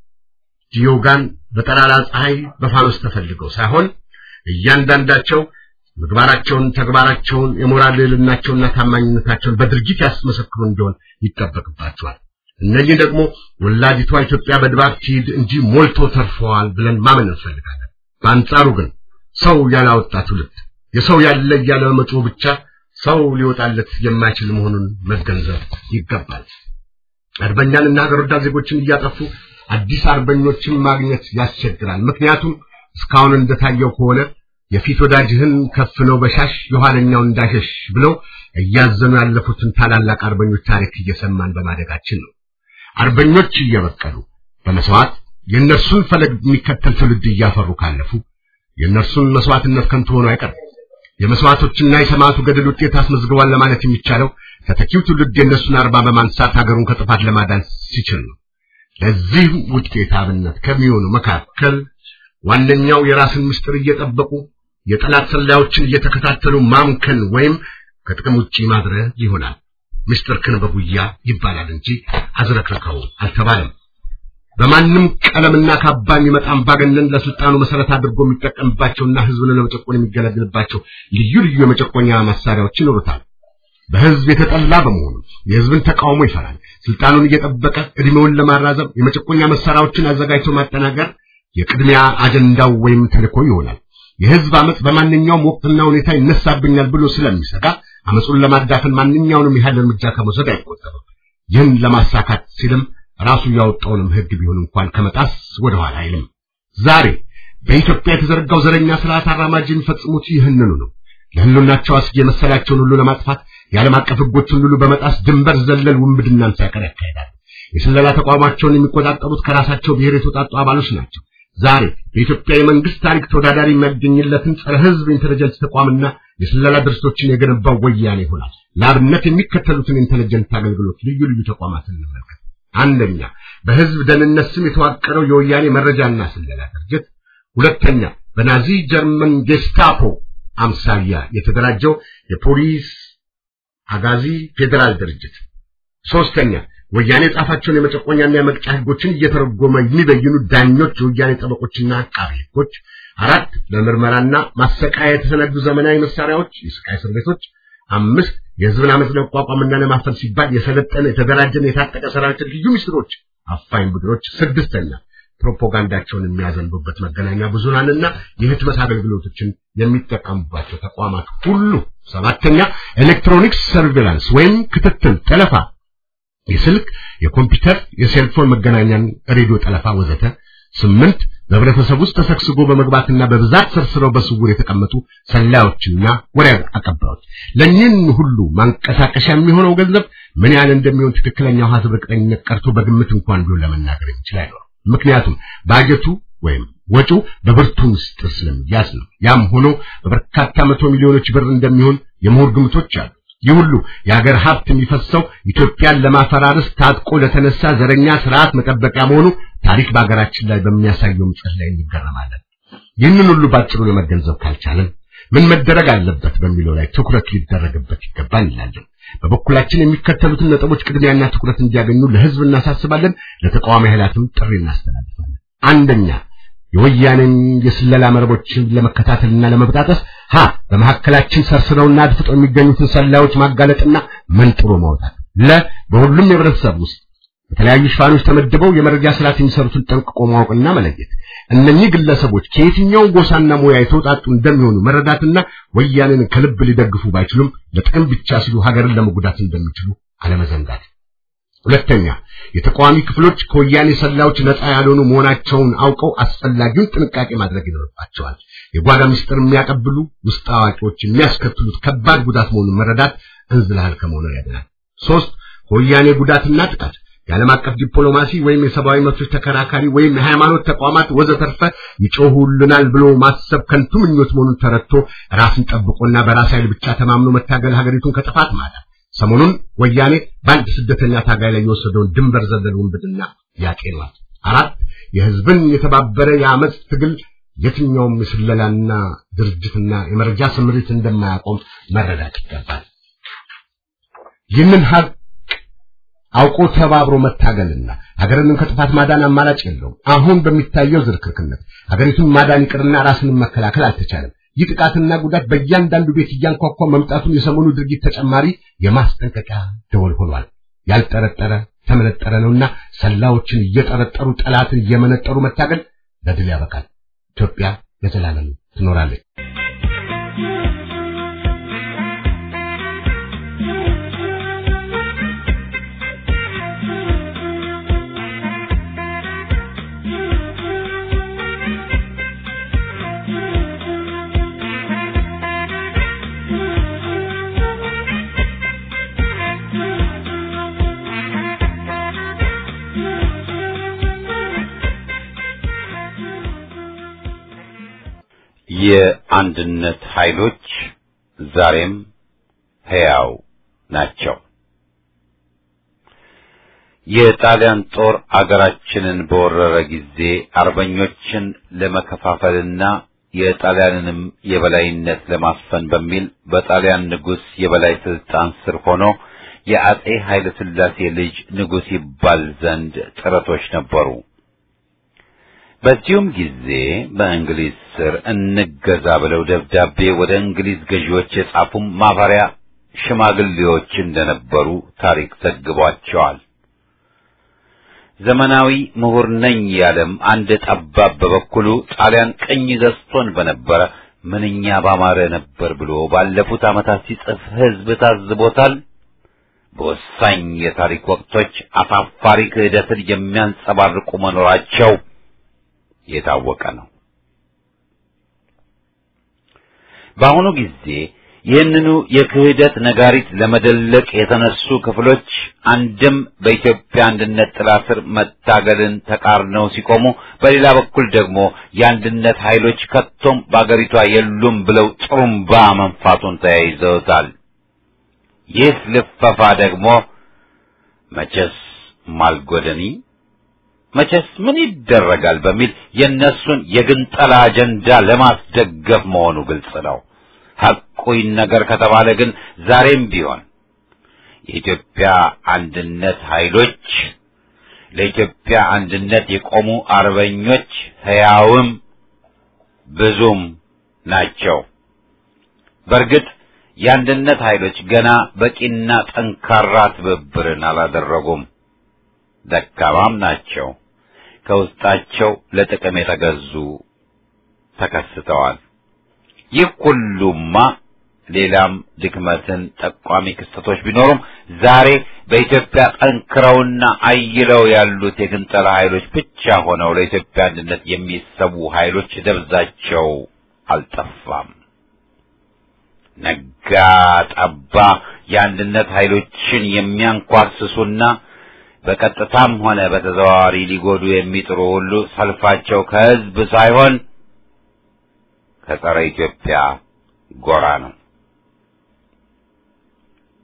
ዲዮጋን በጠራራ ፀሐይ በፋኖስ ተፈልገው ሳይሆን እያንዳንዳቸው ምግባራቸውን፣ ተግባራቸውን፣ የሞራል ልዕልናቸውና ታማኝነታቸውን በድርጊት ያስመሰክሩ እንዲሆን ይጠበቅባቸዋል። እነዚህ ደግሞ ወላዲቷ ኢትዮጵያ በድባብ ትሂድ እንጂ ሞልቶ ተርፈዋል ብለን ማመን እንፈልጋለን። በአንጻሩ ግን ሰው ያላወጣ ትውልድ የሰው ያለ እያለ መጮህ ብቻ ሰው ሊወጣለት የማይችል መሆኑን መገንዘብ ይገባል። አርበኛንና ሀገር ወዳድ ዜጎችን እያጠፉ አዲስ አርበኞችን ማግኘት ያስቸግራል። ምክንያቱም እስካሁን እንደታየው ከሆነ የፊት ወዳጅህን ከፍነው በሻሽ የኋለኛው እንዳሸሽ ብለው እያዘኑ ያለፉትን ታላላቅ አርበኞች ታሪክ እየሰማን በማደጋችን ነው። አርበኞች እየበቀሉ በመስዋዕት የእነርሱን ፈለግ የሚከተል ትውልድ እያፈሩ ካለፉ የእነርሱን መስዋዕትነት ከንቱ ሆኖ አይቀርም። የመስዋዕቶችና የሰማዕቱ ገድል ውጤት አስመዝግቧል ለማለት የሚቻለው ተተኪው ትውልድ የእነሱን አርባ በማንሳት ሀገሩን ከጥፋት ለማዳን ሲችል ነው። ለዚህ ውጤት አብነት ከሚሆኑ መካከል ዋነኛው የራስን ምስጢር እየጠበቁ የጠላት ሰላዮችን እየተከታተሉ ማምከን ወይም ከጥቅም ውጪ ማድረግ ይሆናል። ምስጢርክን በጉያ ይባላል እንጂ አዝረክርከው አልተባለም። በማንም ቀለምና ካባ የሚመጣ አምባገነን ለስልጣኑ መሰረት አድርጎ የሚጠቀምባቸውና ህዝብን ለመጨቆን የሚገለግልባቸው ልዩ ልዩ የመጨቆኛ መሳሪያዎች ይኖሩታል። በህዝብ የተጠላ በመሆኑ የህዝብን ተቃውሞ ይፈራል። ስልጣኑን እየጠበቀ እድሜውን ለማራዘም የመጨቆኛ መሳሪያዎችን አዘጋጅቶ ማጠናገር የቅድሚያ አጀንዳው ወይም ተልእኮ ይሆናል። የህዝብ አመጽ በማንኛውም ወቅትና ሁኔታ ይነሳብኛል ብሎ ስለሚሰጋ አመጹን ለማዳፈን ማንኛውንም ያህል እርምጃ ከመውሰድ አይቆጠብም። ይህን ለማሳካት ሲልም ራሱ ያወጣውንም ህግ ቢሆን እንኳን ከመጣስ ወደ ኋላ አይልም። ዛሬ በኢትዮጵያ የተዘረጋው ዘረኛ ስርዓት አራማጅ የሚፈጽሙት ይህንኑ ነው። ለህልውናቸው አስጊ የመሰላቸውን ሁሉ ለማጥፋት የዓለም አቀፍ ህጎችን ሁሉ በመጣስ ድንበር ዘለል ውንብድናን ሳይቀር ያካሂዳሉ። የስለላ ተቋማቸውን የሚቆጣጠሩት ከራሳቸው ብሔር የተውጣጡ አባሎች ናቸው። ዛሬ በኢትዮጵያ የመንግስት ታሪክ ተወዳዳሪ የሚያገኝለትን ጸረ ህዝብ ኢንተለጀንስ ተቋምና የስለላ ድርጅቶችን የገነባው ወያኔ ይሆናል። ለአብነት የሚከተሉትን ኢንተለጀንስ አገልግሎት ልዩ ልዩ ተቋማትን እንመልከት። አንደኛ፣ በህዝብ ደህንነት ስም የተዋቀረው የወያኔ መረጃና ስለላ ድርጅት። ሁለተኛ፣ በናዚ ጀርመን ጌስታፖ አምሳያ የተደራጀው የፖሊስ አጋዚ ፌዴራል ድርጅት። ሶስተኛ፣ ወያኔ ጻፋቸውን የመጨቆኛና የመቅጫ ህጎችን እየተረጎመ የሚበይኑ ዳኞች፣ የወያኔ ጠበቆችና አቃቢ ህጎች። አራት፣ ለምርመራና ማሰቃያ የተሰነዱ ዘመናዊ መሳሪያዎች፣ የስቃይ እስር ቤቶች። አምስት፣ የህዝብን አመፅ ለመቋቋምና ለማፈን ሲባል የሰለጠነ የተደራጀና የታጠቀ ሰራዊት ልዩ ምስጢሮች፣ አፋኝ ቡድኖች። ስድስተኛ፣ ፕሮፓጋንዳቸውን የሚያዘንቡበት መገናኛ ብዙሃንና የህትመት አገልግሎቶችን የሚጠቀሙባቸው ተቋማት ሁሉ። ሰባተኛ፣ ኤሌክትሮኒክስ ሰርቬላንስ ወይም ክትትል፣ ጠለፋ የስልክ፣ የኮምፒውተር፣ የሴልፎን መገናኛን፣ ሬዲዮ ጠለፋ ወዘተ። ስምንት በህብረተሰብ ውስጥ ተሰግስጎ በመግባትና በብዛት ሰርስረው በስውር የተቀመጡ ሰላዮችና ወሬ አቀባዮች። ለእኚህን ሁሉ ማንቀሳቀሻ የሚሆነው ገንዘብ ምን ያህል እንደሚሆን ትክክለኛው ሀሳብ እርግጠኝነት ቀርቶ በግምት እንኳን ቢሆን ለመናገር የሚችል አይኖርም። ምክንያቱም ባጀቱ ወይም ወጪው በብርቱ ምስጢር ስለሚያዝ ነው። ያም ሆኖ በበርካታ መቶ ሚሊዮኖች ብር እንደሚሆን የምሁር ግምቶች አሉ። ይህ ሁሉ የሀገር ሀብት የሚፈሰው ኢትዮጵያን ለማፈራረስ ታጥቆ ለተነሳ ዘረኛ ስርዓት መጠበቂያ መሆኑ ታሪክ በሀገራችን ላይ በሚያሳየው ምጸት ላይ እንገረማለን። ይህንን ሁሉ ባጭሩ ለመገንዘብ ካልቻለን ምን መደረግ አለበት በሚለው ላይ ትኩረት ሊደረግበት ይገባል እንላለን። በበኩላችን የሚከተሉትን ነጥቦች ቅድሚያና ትኩረት እንዲያገኙ ለህዝብ እናሳስባለን። ለተቃዋሚ ኃይላትም ጥሪ እናስተላልፋለን። አንደኛ የወያኔን የስለላ መረቦችን ለመከታተልና ለመበጣጠስ ሀ በመካከላችን ሰርስረውና አድፍጠው የሚገኙትን ሰላዮች ማጋለጥና መንጥሮ ማውጣት ለ በሁሉም የህብረተሰብ ውስጥ በተለያዩ ሽፋኖች ተመድበው የመረጃ ስርዓት የሚሰሩትን ጠንቅቆ ማወቅና መለየት እነኚህ ግለሰቦች ከየትኛው ጎሳና ሙያ የተውጣጡ እንደሚሆኑ መረዳትና ወያኔን ከልብ ሊደግፉ ባይችሉም ለጥቅም ብቻ ሲሉ ሀገርን ለመጉዳት እንደሚችሉ አለመዘንጋት። ሁለተኛ የተቃዋሚ ክፍሎች ከወያኔ ሰላዮች ነፃ ያልሆኑ መሆናቸውን አውቀው አስፈላጊውን ጥንቃቄ ማድረግ ይኖርባቸዋል። የጓዳ ምስጢር የሚያቀብሉ ውስጥ አዋቂዎች የሚያስከትሉት ከባድ ጉዳት መሆኑን መረዳት እንዝላል ከመሆኑ ያድናል። ሶስት ከወያኔ ጉዳትና ጥቃት የዓለም አቀፍ ዲፕሎማሲ ወይም የሰብአዊ መብቶች ተከራካሪ ወይም የሃይማኖት ተቋማት ወዘተርፈ ይጮሁልናል ብሎ ማሰብ ከንቱ ምኞት መሆኑን ተረድቶ ራስን ጠብቆና በራስ ኃይል ብቻ ተማምኖ መታገል ሀገሪቱን ከጥፋት ማዳን። ሰሞኑን ወያኔ በአንድ ስደተኛ ታጋይ ላይ የወሰደውን ድንበር ዘለል ውንብድና ያጤኗል። አራት የህዝብን የተባበረ የአመፅ ትግል የትኛውም የስለላና ድርጅትና የመረጃ ስምሪት እንደማያቆም መረዳት ይገባል። ይህንን ሀቅ አውቆ ተባብሮ መታገልና ሀገርን ከጥፋት ማዳን አማራጭ የለውም። አሁን በሚታየው ዝርክርክነት ሀገሪቱን ማዳን ይቅርና ራስን መከላከል አልተቻለም። ይህ ጥቃትና ጉዳት በእያንዳንዱ ቤት እያንኳኳ መምጣቱን የሰሞኑ ድርጊት ተጨማሪ የማስጠንቀቂያ ደወል ሆኗል። ያልጠረጠረ ተመነጠረ ነውና ሰላዎችን እየጠረጠሩ ጠላትን እየመነጠሩ መታገል ለድል ያበቃል። ኢትዮጵያ ለዘላለም ትኖራለች። የአንድነት ኃይሎች ዛሬም ሕያው ናቸው። የጣሊያን ጦር አገራችንን በወረረ ጊዜ አርበኞችን ለመከፋፈልና የጣሊያንንም የበላይነት ለማስፈን በሚል በጣሊያን ንጉሥ የበላይ ስልጣን ስር ሆኖ የአጼ ኃይለ ሥላሴ ልጅ ንጉሥ ይባል ዘንድ ጥረቶች ነበሩ። በዚሁም ጊዜ በእንግሊዝ ስር እንገዛ ብለው ደብዳቤ ወደ እንግሊዝ ገዢዎች የጻፉም ማፈሪያ ሽማግሌዎች እንደነበሩ ታሪክ ዘግቧቸዋል። ዘመናዊ ምሁር ነኝ ያለም አንድ ጠባብ በበኩሉ ጣሊያን ቅኝ ገዝቶን በነበረ ምንኛ ባማረ ነበር ብሎ ባለፉት ዓመታት ሲጽፍ ሕዝብ ታዝቦታል። በወሳኝ የታሪክ ወቅቶች አሳፋሪ ክህደትን የሚያንጸባርቁ መኖራቸው የታወቀ ነው። በአሁኑ ጊዜ ይህንኑ የክህደት ነጋሪት ለመደለቅ የተነሱ ክፍሎች አንድም በኢትዮጵያ አንድነት ጥላ ስር መታገልን ተቃርነው ሲቆሙ፣ በሌላ በኩል ደግሞ የአንድነት ኃይሎች ከቶም በአገሪቷ የሉም ብለው ጥሩምባ መንፋቱን ተያይዘውታል። ይህ ልፈፋ ደግሞ መቼስ ማልጎደኒ መቼስ ምን ይደረጋል በሚል የእነሱን የግንጠላ አጀንዳ ለማስደገፍ መሆኑ ግልጽ ነው። ሐቁኝ ነገር ከተባለ ግን ዛሬም ቢሆን የኢትዮጵያ አንድነት ኃይሎች ለኢትዮጵያ አንድነት የቆሙ አርበኞች ሕያውም ብዙም ናቸው። በእርግጥ የአንድነት ኃይሎች ገና በቂና ጠንካራ ትብብርን አላደረጉም። ደካማም ናቸው። ከውስጣቸው ለጥቅም የተገዙ ተከስተዋል። ይህ ሁሉማ ሌላም ድክመትን ጠቋሚ ክስተቶች ቢኖሩም ዛሬ በኢትዮጵያ ጠንክረውና አይለው ያሉት የግንጠላ ኃይሎች ብቻ ሆነው ለኢትዮጵያ አንድነት የሚሰቡ ኃይሎች ደብዛቸው አልጠፋም። ነጋ ጠባ የአንድነት ኃይሎችን የሚያንኳስሱና በቀጥታም ሆነ በተዘዋዋሪ ሊጎዱ የሚጥሩ ሁሉ ሰልፋቸው ከሕዝብ ሳይሆን ከጸረ ኢትዮጵያ ጎራ ነው።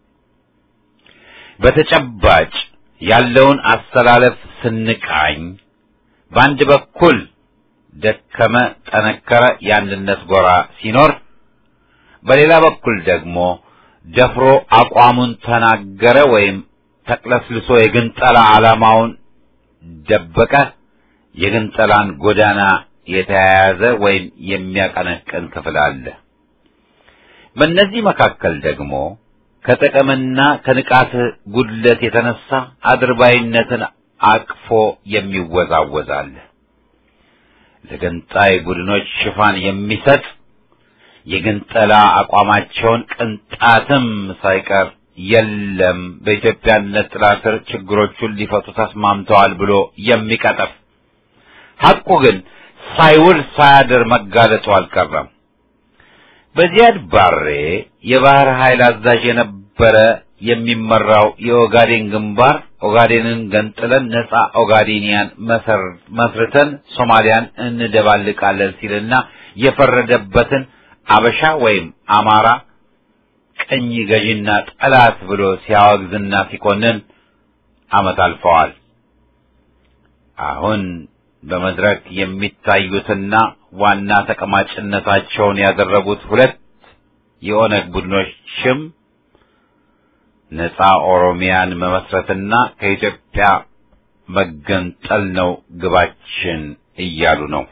በተጨባጭ ያለውን አሰላለፍ ስንቃኝ በአንድ በኩል ደከመ ጠነከረ የአንድነት ጎራ ሲኖር፣ በሌላ በኩል ደግሞ ደፍሮ አቋሙን ተናገረ ወይም ተቅለስልሶ የግንጠላ ዓላማውን ደበቀ የግንጠላን ጎዳና የተያያዘ ወይም የሚያቀነቅን ክፍል አለ። በእነዚህ መካከል ደግሞ ከጥቅምና ከንቃት ጉድለት የተነሳ አድርባይነትን አቅፎ የሚወዛወዝ አለ። ለገንጣይ ቡድኖች ሽፋን የሚሰጥ የግንጠላ አቋማቸውን ቅንጣትም ሳይቀር የለም በኢትዮጵያነት ጥላ ስር ችግሮቹን ሊፈቱ ተስማምተዋል ብሎ የሚቀጥፍ ሐቁ ግን ሳይውል ሳያድር መጋለጡ አልቀረም። በዚያድ ባሬ የባህር ኃይል አዛዥ የነበረ የሚመራው የኦጋዴን ግንባር ኦጋዴንን ገንጥለን ነጻ ኦጋዴኒያን መስርተን ሶማሊያን እንደባልቃለን ሲልና የፈረደበትን አበሻ ወይም አማራ ቀኝ ገዥና ጠላት ብሎ ሲያወግዝና ሲኮንን ዓመት አልፈዋል። አሁን በመድረክ የሚታዩትና ዋና ተቀማጭነታቸውን ያደረጉት ሁለት የኦነግ ቡድኖችም ነጻ ኦሮሚያን መመስረትና ከኢትዮጵያ መገንጠል ነው ግባችን እያሉ ነው።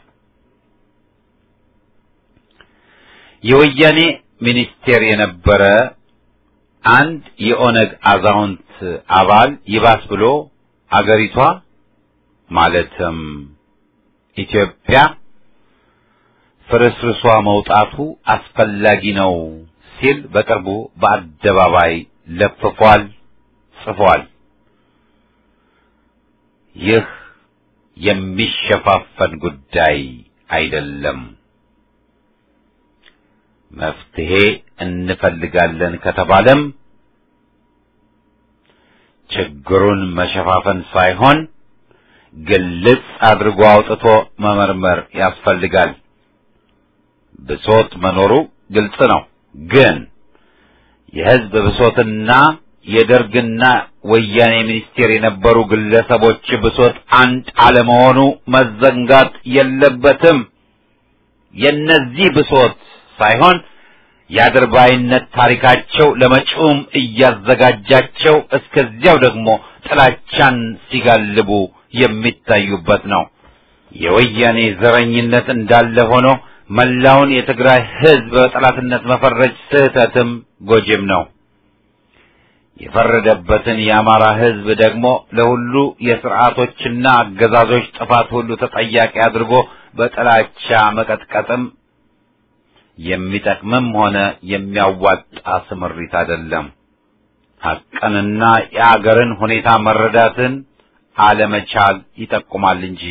የወያኔ ሚኒስቴር የነበረ አንድ የኦነግ አዛውንት አባል ይባስ ብሎ አገሪቷ ማለትም ኢትዮጵያ ፍርስርሷ መውጣቱ አስፈላጊ ነው ሲል በቅርቡ በአደባባይ ለፍፏል፣ ጽፏል። ይህ የሚሸፋፈን ጉዳይ አይደለም። መፍትሄ እንፈልጋለን ከተባለም ችግሩን መሸፋፈን ሳይሆን ግልጽ አድርጎ አውጥቶ መመርመር ያስፈልጋል። ብሶት መኖሩ ግልጽ ነው። ግን የሕዝብ ብሶትና የደርግና ወያኔ ሚኒስቴር የነበሩ ግለሰቦች ብሶት አንድ አለመሆኑ መዘንጋት የለበትም። የነዚህ ብሶት ሳይሆን የአድርባይነት ታሪካቸው ለመጪውም እያዘጋጃቸው እስከዚያው ደግሞ ጥላቻን ሲጋልቡ የሚታዩበት ነው። የወያኔ ዘረኝነት እንዳለ ሆኖ መላውን የትግራይ ሕዝብ በጠላትነት መፈረጅ ስህተትም ጎጂም ነው። የፈረደበትን የአማራ ሕዝብ ደግሞ ለሁሉ የስርዓቶችና አገዛዞች ጥፋት ሁሉ ተጠያቂ አድርጎ በጥላቻ መቀጥቀጥም የሚጠቅምም ሆነ የሚያዋጣ ስምሪት አይደለም። ሐቅንና የአገርን ሁኔታ መረዳትን አለመቻል ይጠቁማል እንጂ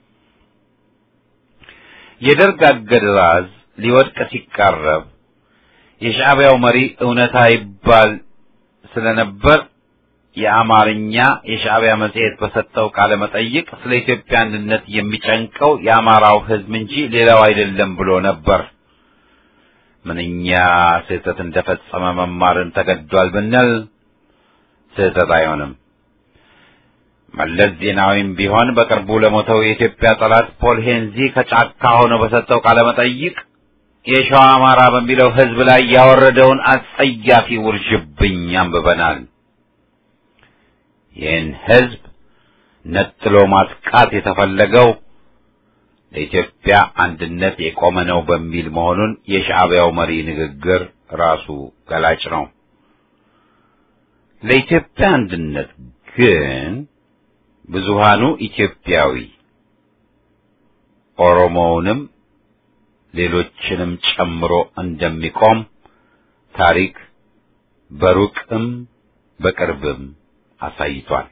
የደርግ አገዛዝ ሊወድቅ ሲቃረብ የሻዕቢያው መሪ እውነታ ይባል ስለነበር የአማርኛ የሻዕቢያ መጽሔት በሰጠው ቃለ መጠይቅ ስለ ኢትዮጵያ አንድነት የሚጨንቀው የአማራው ሕዝብ እንጂ ሌላው አይደለም ብሎ ነበር። ምንኛ ስህተት እንደፈጸመ መማርን ተገዷል ብንል ስህተት አይሆንም። መለስ ዜናዊም ቢሆን በቅርቡ ለሞተው የኢትዮጵያ ጠላት ፖል ሄንዚ ከጫካ ሆኖ በሰጠው ቃለ መጠይቅ የሸዋ አማራ በሚለው ሕዝብ ላይ ያወረደውን አጸያፊ ውርጅብኝ አንብበናል። ይህን ሕዝብ ነጥሎ ማጥቃት የተፈለገው ለኢትዮጵያ አንድነት የቆመ ነው በሚል መሆኑን የሻዕቢያው መሪ ንግግር ራሱ ገላጭ ነው። ለኢትዮጵያ አንድነት ግን ብዙሃኑ ኢትዮጵያዊ ኦሮሞውንም ሌሎችንም ጨምሮ እንደሚቆም ታሪክ በሩቅም በቅርብም አሳይቷል።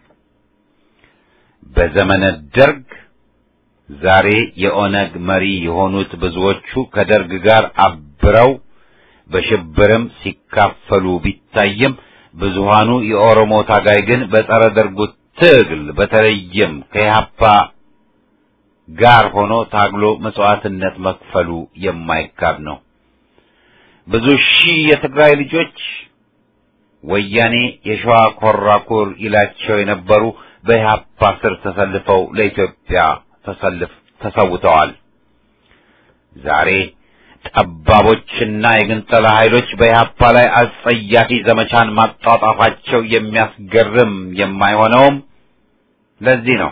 በዘመነ ደርግ ዛሬ የኦነግ መሪ የሆኑት ብዙዎቹ ከደርግ ጋር አብረው በሽብርም ሲካፈሉ ቢታይም ብዙሃኑ የኦሮሞ ታጋይ ግን በጸረ ደርጉ ትግል በተለይም ከኢህአፓ ጋር ሆኖ ታግሎ መስዋዕትነት መክፈሉ የማይካድ ነው። ብዙ ሺህ የትግራይ ልጆች ወያኔ የሸዋ ኮራኩር ይላቸው የነበሩ በኢህአፓ ስር ተሰልፈው ለኢትዮጵያ ተሰልፍ ተሰውተዋል። ዛሬ ጠባቦችና የግንጠላ ኃይሎች በኢህአፓ ላይ አጸያፊ ዘመቻን ማጣጣፋቸው የሚያስገርም የማይሆነውም ለዚህ ነው።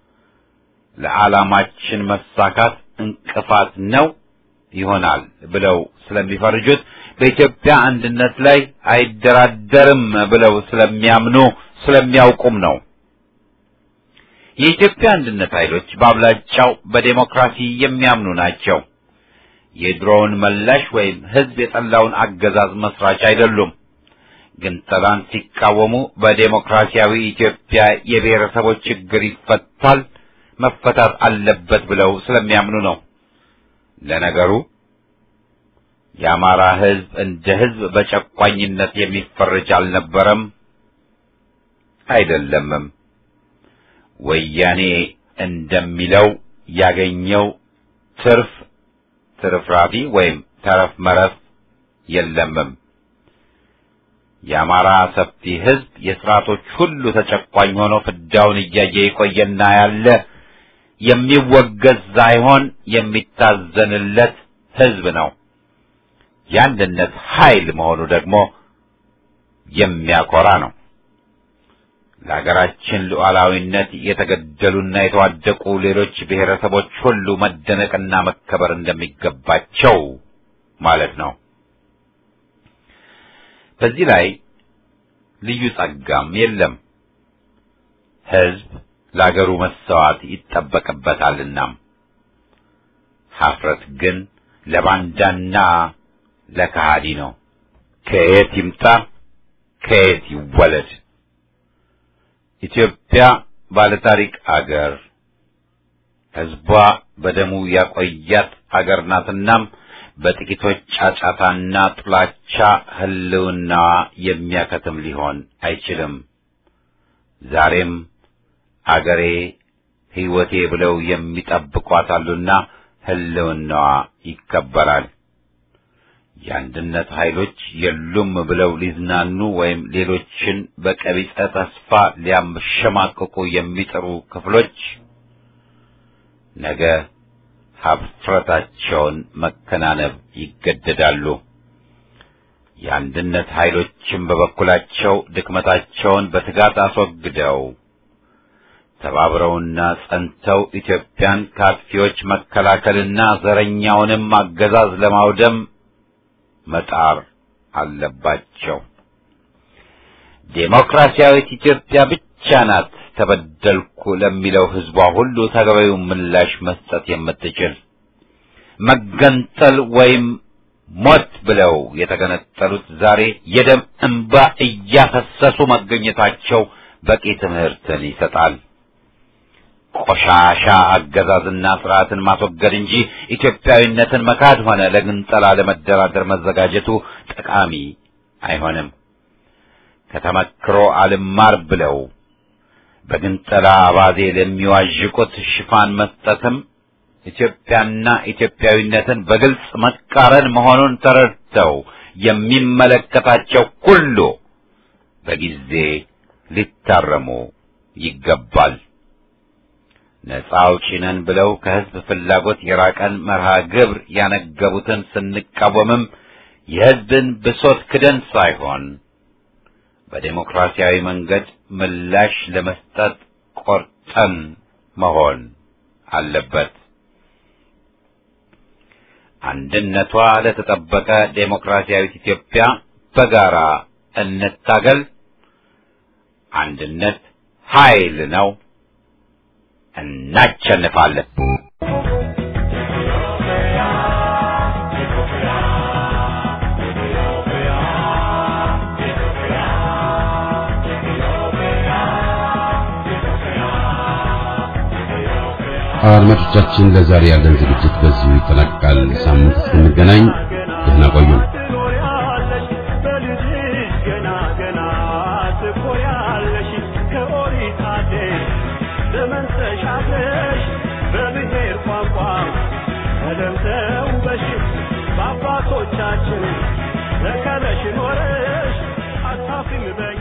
ለዓላማችን መሳካት እንቅፋት ነው ይሆናል ብለው ስለሚፈርጁት በኢትዮጵያ አንድነት ላይ አይደራደርም ብለው ስለሚያምኑ ስለሚያውቁም ነው። የኢትዮጵያ አንድነት ኃይሎች በአብላጫው በዴሞክራሲ የሚያምኑ ናቸው። የድሮውን መላሽ ወይም ሕዝብ የጠላውን አገዛዝ መስራች አይደሉም። ግንጠላን ሲቃወሙ በዴሞክራሲያዊ ኢትዮጵያ የብሔረሰቦች ችግር ይፈታል፣ መፈታት አለበት ብለው ስለሚያምኑ ነው። ለነገሩ የአማራ ሕዝብ እንደ ሕዝብ በጨቋኝነት የሚፈረጅ አልነበረም፣ አይደለምም። ወያኔ እንደሚለው ያገኘው ትርፍ ትርፍራፊ ወይም ተረፍ መረፍ የለምም። የአማራ ሰፊ ሕዝብ የስርዓቶች ሁሉ ተጨቋኝ ሆኖ ፍዳውን እያየ የቆየና ያለ የሚወገዝ ሳይሆን የሚታዘንለት ሕዝብ ነው። የአንድነት ኃይል መሆኑ ደግሞ የሚያኮራ ነው። ለሀገራችን ሉዓላዊነት የተገደሉና የተዋደቁ ሌሎች ብሔረሰቦች ሁሉ መደነቅና መከበር እንደሚገባቸው ማለት ነው። በዚህ ላይ ልዩ ጸጋም የለም። ሕዝብ ለአገሩ መሰዋት ይጠበቅበታልና። ሀፍረት ግን ለባንዳና ለከሃዲ ነው። ከየት ይምጣ ከየት ይወለድ? ኢትዮጵያ ባለታሪክ አገር ሕዝቧ በደሙ ያቆያት አገር ናትናም በጥቂቶች ጫጫታና ጥላቻ ሕልውናዋ የሚያከትም ሊሆን አይችልም። ዛሬም አገሬ ሕይወቴ ብለው የሚጠብቋት አሉና ሕልውናዋ ይከበራል። የአንድነት ኃይሎች የሉም ብለው ሊዝናኑ ወይም ሌሎችን በቀቢጸ ተስፋ ሊያሸማቅቁ የሚጥሩ ክፍሎች ነገ ሀፍረታቸውን መከናነብ ይገደዳሉ። የአንድነት ኃይሎችም በበኩላቸው ድክመታቸውን በትጋት አስወግደው ተባብረውና ጸንተው ኢትዮጵያን ከአጥፊዎች መከላከልና ዘረኛውንም አገዛዝ ለማውደም መጣር አለባቸው። ዴሞክራሲያዊት ኢትዮጵያ ብቻ ናት ተበደልኩ ለሚለው ሕዝቧ ሁሉ ተገቢውን ምላሽ መስጠት የምትችል። መገንጠል ወይም ሞት ብለው የተገነጠሉት ዛሬ የደም እንባ እያፈሰሱ መገኘታቸው በቂ ትምህርትን ይሰጣል። ቆሻሻ አገዛዝና ስርዓትን ማስወገድ እንጂ ኢትዮጵያዊነትን መካድ ሆነ ለግንጠላ ለመደራደር መዘጋጀቱ ጠቃሚ አይሆንም። ከተመክሮ አልማር ብለው በግንጠላ አባዜ ለሚዋዥቁት ሽፋን መስጠትም ኢትዮጵያና ኢትዮጵያዊነትን በግልጽ መቃረን መሆኑን ተረድተው የሚመለከታቸው ሁሉ በጊዜ ሊታረሙ ይገባል። ነፃ አውጪ ነን ብለው ከሕዝብ ፍላጎት የራቀን መርሃ ግብር ያነገቡትን ስንቃወምም የሕዝብን ብሶት ክደን ሳይሆን በዴሞክራሲያዊ መንገድ ምላሽ ለመስጠት ቆርጠን መሆን አለበት። አንድነቷ ለተጠበቀ ዴሞክራሲያዊት ኢትዮጵያ በጋራ እንታገል። አንድነት ኃይል ነው። እናቸንፋለን። አድማጮቻችን ለዛሬ ያለን ዝግጅት በዚሁ ይጠናቀቃል። ሳምንት እስክንገናኝ ደህና ቆዩ። ትኖሪያለሽ በልጅሽ ገና ገና ትኮሪያለሽ ከኦሪት አደሽ ዘመን ተሻግረሽ በብሔር ቋንቋ ቀለም ተውበሽ በአባቶቻችን ተከለሽ ኖረሽ አታፍ ዝም በይ